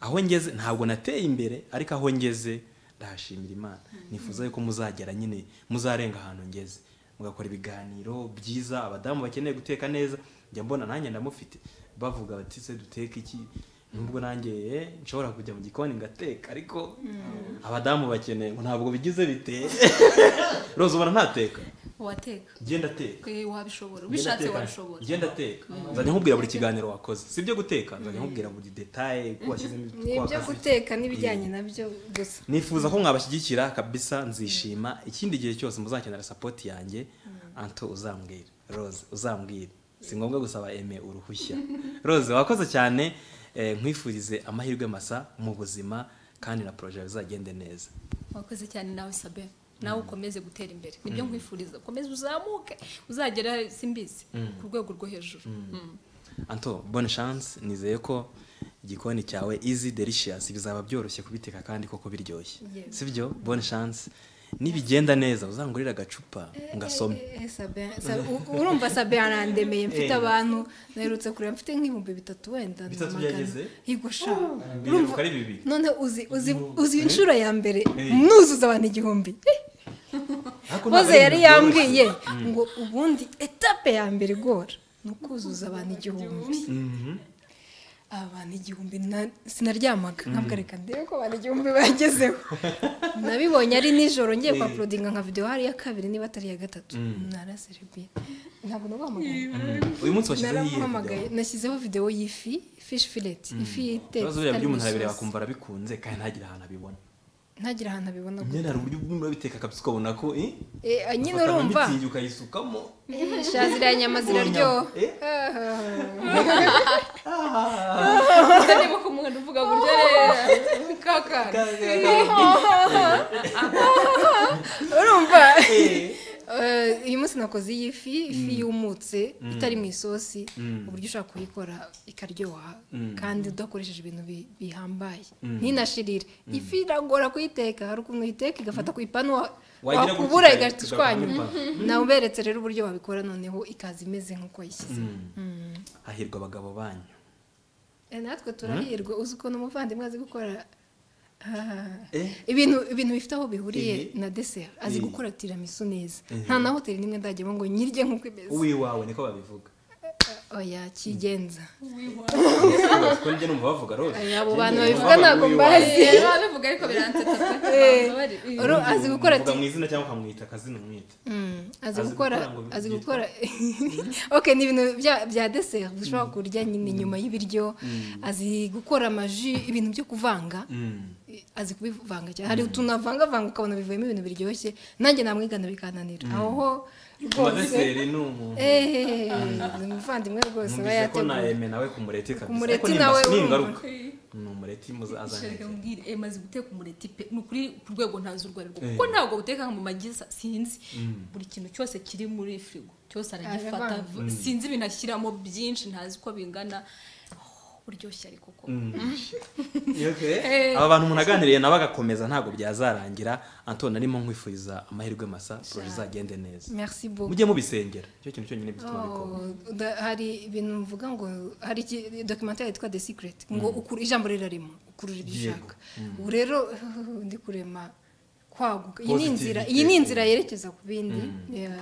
S3: aho ngeze ntabwo nateye imbere ariko aho ngeze ndahashimira imana nifuza yuko muzagera nyine muzarenga ahantu ngeze mugakora ibiganiro byiza abadamu bakeneye guteka neza njya mbona nanjye ndamufite bavuga bati se duteke iki nubwo nanjye eh, nshobora kujya mu gikoni ngateka ariko abadamu bakeneye ngo ntabwo bigize biteye rose ubona ntateka
S1: wateka
S3: genda teka
S1: Eh, wabishobora ubishatse wabishobora
S3: genda teka nzajya nkubwira buri kiganiro wakoze sibyo guteka nzajya nkubwira buri detaye ko washyizemo ibyo
S2: nibyo
S3: wakaze.
S2: guteka n'ibijyanye nabyo gusa
S3: nifuza ko mwabashyigikira kabisa nzishima ikindi gihe cyose muzakenera sapoti yanjye anto uzambwire rose uzambwire si ngombwa gusaba eme uruhushya rose wakoze cyane eh, nkwifurize amahirwe masa mu buzima kandi na poroje yawe izagende neza
S1: wakoze cyane nawe sabe nawe ukomeze gutera imbere nibyo nkwifuriza ukomeze uzamuke uzagera simbizi ku rwego rwo hejuru Mm.
S3: anto bonne chance nizeye ko igikoni cyawe easy delicious bizaba byoroshye kubiteka kandi koko biryoshye
S2: Yes.
S3: sibyo bonne chance nibigenda neza uzangurira agacupa ngasome
S2: Eh, eh, Sabe- Sa- u- urumva sabe yarandemeye mfite
S3: Eh.
S2: abantu naherutse kureba mfite nk'ibihumbi bitatu wenda na
S3: Bitatu
S2: magana.
S3: byageze?
S2: Yego sha
S3: biri
S2: Urumva-
S3: uko ari bibiri.
S2: none uzi uzi- uzi inshuro ya mbere
S3: Eh.
S2: nuzuza abantu igihumbi Eh,
S3: Ariko ntabwo
S2: Hoze
S3: ari
S2: yari
S3: ibintu
S2: yambwiye
S3: byoroshye.
S2: ngo ubundi etape ya mbere igora ni ukuzuza abantu igihumbi
S3: Mhm.
S2: abantu igihumbi na- sinaryamaga ntabwo reka ndebe ko abantu igihumbi bagezeho nabibonye ari nijoro ngiye kwa porodinga nka videwo hari iya kabiri niba atari iya gatatu naraserebiye ntabwo naguhamagaye
S3: uyu munsi washyizeho iyihe
S2: naguhamagaye nashyizeho videwo y'ifi fishi fileti ifi
S3: video ibibazo biriya
S2: itetse
S3: by'umuntu arabireba akumva arabikunze kandi ntagire ahantu abibona
S2: ntagire ahantu abibona gusa.
S3: nyine hari uburyo bw'umuntu urabiteka akabisa ukabona ko eh,
S2: Eh, nyine
S3: ufata
S2: urumva
S3: mitsingi ukayisukamo
S2: Eh, sha ziriya nyama ziraryoha
S3: Eh?
S1: Uza niba ku muntu uvuga gutya rero kakara
S2: urumva Eh, uyu munsi nakoze iyi fi ifi yumutse itari mu isosi
S3: Mm.
S2: uburyo ushobora kuyikora ikaryoha
S3: Mm.
S2: kandi udakoresheje ibintu bi- bihambaye ntinashirire ifi iragora kuyiteka hari ukuntu uyiteka igafata ku ipanu wa-
S3: Wagira gutya
S2: wakubura
S3: ikare-
S2: igahita
S3: igakora
S2: ishwanyura
S3: ku
S2: naberetse rero uburyo wabikora noneho ikaza imeze nk'uko wayishyize
S3: hahirwa abagabo banyu
S2: Eh, natwe turahirwa uzi ukuntu umuvandimwe azi gukora Ah.
S3: Eh?
S2: ibintu ibintu bifite aho bihuriye
S3: Eh.
S2: na deseri azi
S3: Eh.
S2: gukora tiramisu neza
S3: Eh.
S2: nta na hoteli n'imwe ndajyamo ngo nyirye nk'uko imeze
S3: uwiwawe niko babivuga
S2: oya kigenza
S3: kuko njye numva bavuga rose
S2: Oya, abo bantu
S3: Njye
S2: babivuga ntabwo
S3: uyu
S2: mbazi.
S3: wanyu.
S1: rero babivuga ariko biransetsa
S2: Eh,
S1: pe
S2: uru- azi gukora
S3: Muvuga
S2: ati-
S3: mu izina cyangwa ukamwita akazina umwita
S2: Mm, azi
S3: Azi
S2: gukora
S3: gukora ngo bi-
S2: azi
S3: byitwa-
S2: gukora ok ni ibintu bya- bya deseri dushobora kurya nyine nyuma y'ibiryo azi gukora amaji ibintu byo kuvanga
S3: Mm.
S2: azi kubivanga cyane hari utuntu avangavanga ukabona bivuyemo ibintu biryoshye nanjye namwigana bikananira aho ho rwose
S3: amadeseri ni umuntu
S2: eee ni umuvandimwe rwose aba
S3: numvise ko
S2: yateguye
S3: nayeme nawe ku mureti kabisa
S2: mureti
S3: ariko ni
S2: nawe
S3: imbas- ni
S2: urumva.
S3: ingaruka ni umureti muza
S1: Shaka
S3: azaneza
S1: nkubwire, eh, maze guteka umureti pe ni ukuri ku rwego ntazi urwo ari rwo kuko ntabwo guteka mu magi sa- sinzi buri kintu cyose kiri muri firigo cyose aragifata
S2: Arabivanga.
S1: v- sinzi ibintu ashyiramo byinshi ntazi uko bingana Oh, buryoshye ariko koko
S3: aba bantu umuntu aganiriye nawe agakomeza ntabwo byazarangira antoni arimo nkwifuriza amahirwe masa poroje izagende neza
S2: merci beaucoup
S3: mujye mubisengera nicyo kintu cyonyine gituma bikora
S2: Oh, da- hari ibintu mvuga ngo hari iki- documentary yitwa the secret ngo ukuru ijambo rirarimo ukurura ibyo
S3: Yego.
S2: ushaka ubu rero ndi kurema kwaguka iyi ni
S3: Positive
S2: inzira iyi ni
S3: iteka.
S2: inzira yerekeza ku bindi Yeah.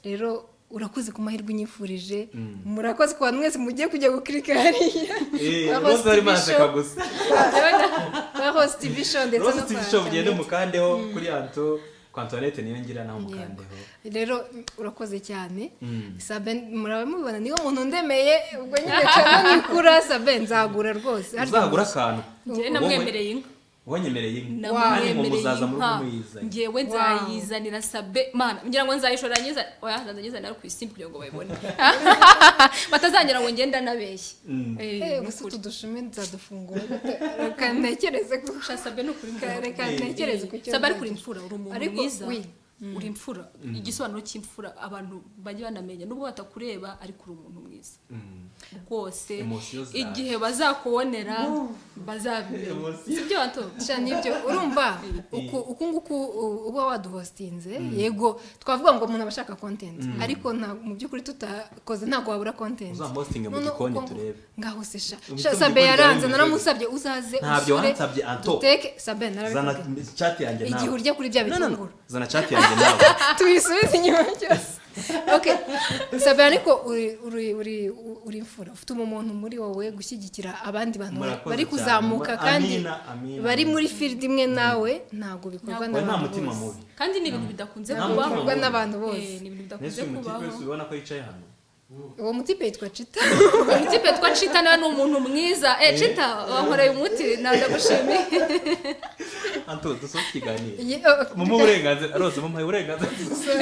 S2: rero urakoze ku mahirwe unyifurije murakoze ku bantu mwese mujye kujya gukirika hariya Kwa Rose
S3: rose
S2: TV
S3: barimo baraseka
S2: Show.
S3: gusa
S2: kwa host tv show ndetse
S3: rose
S2: no
S3: tv
S2: kwa
S3: show mugende
S2: Antoinette.
S3: mukandeho kuri anto kwa antoinette niyo ngira nawe mukandeho
S2: rero urakoze cyane
S3: Mm.
S2: sabe muraba mubibona niyo muntu ndemeye ubwo nyine cyane nikura sabe nzagura rwose ariko
S3: uzagura akantu
S1: njyewe
S3: Wowe-
S1: namwemereye inka
S3: wanyemereye inka kandi ngo
S1: namwemereye
S3: muzaza muri
S1: inka
S3: kumuyizanye
S1: ngewe nzayizanira sabe mana ngira ngo nzayishora nyizana oya nzayizanira ku isi kugira ngo bayibone batazangira ngo ngenda nabeshye Eh,
S2: Eh,
S1: ni
S2: gusa
S1: ukuri.
S2: utu dushumi nzadufungura reka ntekereze ku
S1: Sha sabe ni ukuri
S2: reka- reka ntekereze ku cyo
S1: sabe ariko uri imfura
S2: nzagura.
S1: uri umuntu
S2: Ariko,
S1: mwiza
S2: oui.
S1: uri imfura igisobanuro cy'imfura abantu bajya banamenya nubwo batakureba ariko uri umuntu mwiza rwose
S3: Emosiyo zawe.
S1: igihe bazakubonera bazabimenya
S3: Emosiyo.
S1: si byo bato
S2: Sha, nibyo urumva uku uku nguku u- uba waduhostinze yego twavuga ngo umuntu aba ashaka content ariko nta- mu by'ukuri tutakoze ntabwo wabura content
S3: Uzampostinge mu
S2: Noneho
S3: gikoni
S2: uko ngo-
S3: turebe.
S2: ngaho se sha
S3: Mu
S2: Sha,
S3: gitondo
S2: sabe
S3: igikoni
S2: yaranze
S3: byari
S2: naramusabye uzaze
S3: Ntabyo
S2: usure,
S3: wansabye, Anto.
S2: duteke sabe
S3: zana
S2: narabivuze
S3: chat yanjye nawe
S2: igihe urya kuri bya
S3: No, no, no.
S2: bitunguru
S3: zana chat yanjye nawe
S2: tubisubize inyuma cyose okay sabe ariko uri uri uri uri imfura ufite umuntu muri wowe gushyigikira abandi bantu
S3: Murakoze
S2: bari
S3: cyane.
S2: kuzamuka
S3: Amina,
S2: kandi
S3: amina,
S2: bari
S3: amina.
S2: muri field imwe nawe ntabwo bikorwa
S3: Oya, nta
S2: n'abantu
S3: mutima
S2: bose
S3: mubi
S1: kandi ni ibintu bidakunze
S3: Nta
S1: kubaho
S3: mutima
S2: bikorwa
S3: mubi.
S2: n'abantu bose
S1: Eh, ni ibintu bidakunze
S3: nese uyu mutipe
S1: kubaho
S3: wese ubibona ko yicaye hano
S2: uwo mutipe yitwa cita
S1: Tipe twa Chita nawe ni umuntu mwiza. Eh Chita wankoreye umuti nawe ndagushimiye.
S3: anto dusoze ikiganiro
S2: Ye- oh,
S3: mumuhe uburenganzira rose mumuhe uburenganzira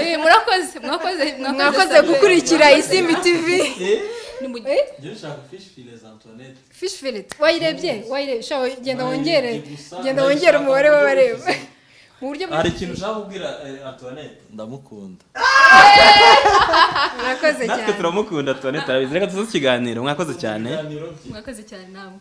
S1: Eh, Murakoze mwakoze
S2: mwakoze
S1: cyane.
S2: gukurikira isimbi tv
S1: Ni mu-
S4: njyewe nshaka fish fillet za antoinette
S2: fish fillet wayirebye wayirebye sha genda wongere
S4: Nayirebye gusa,
S2: genda wongere umubare w'abareba
S4: ndayishaka
S2: mu buryo bwa-
S3: hari ikintu ushaka kubwira eh, antoinette
S4: ndamukunda
S2: murakoze
S3: natwe
S2: cyane
S3: turamukunda antoinette arabizi reka dusoze ikiganiro mwakoze cyane
S4: ibiganiro bye
S1: mwakoze cyane nawe.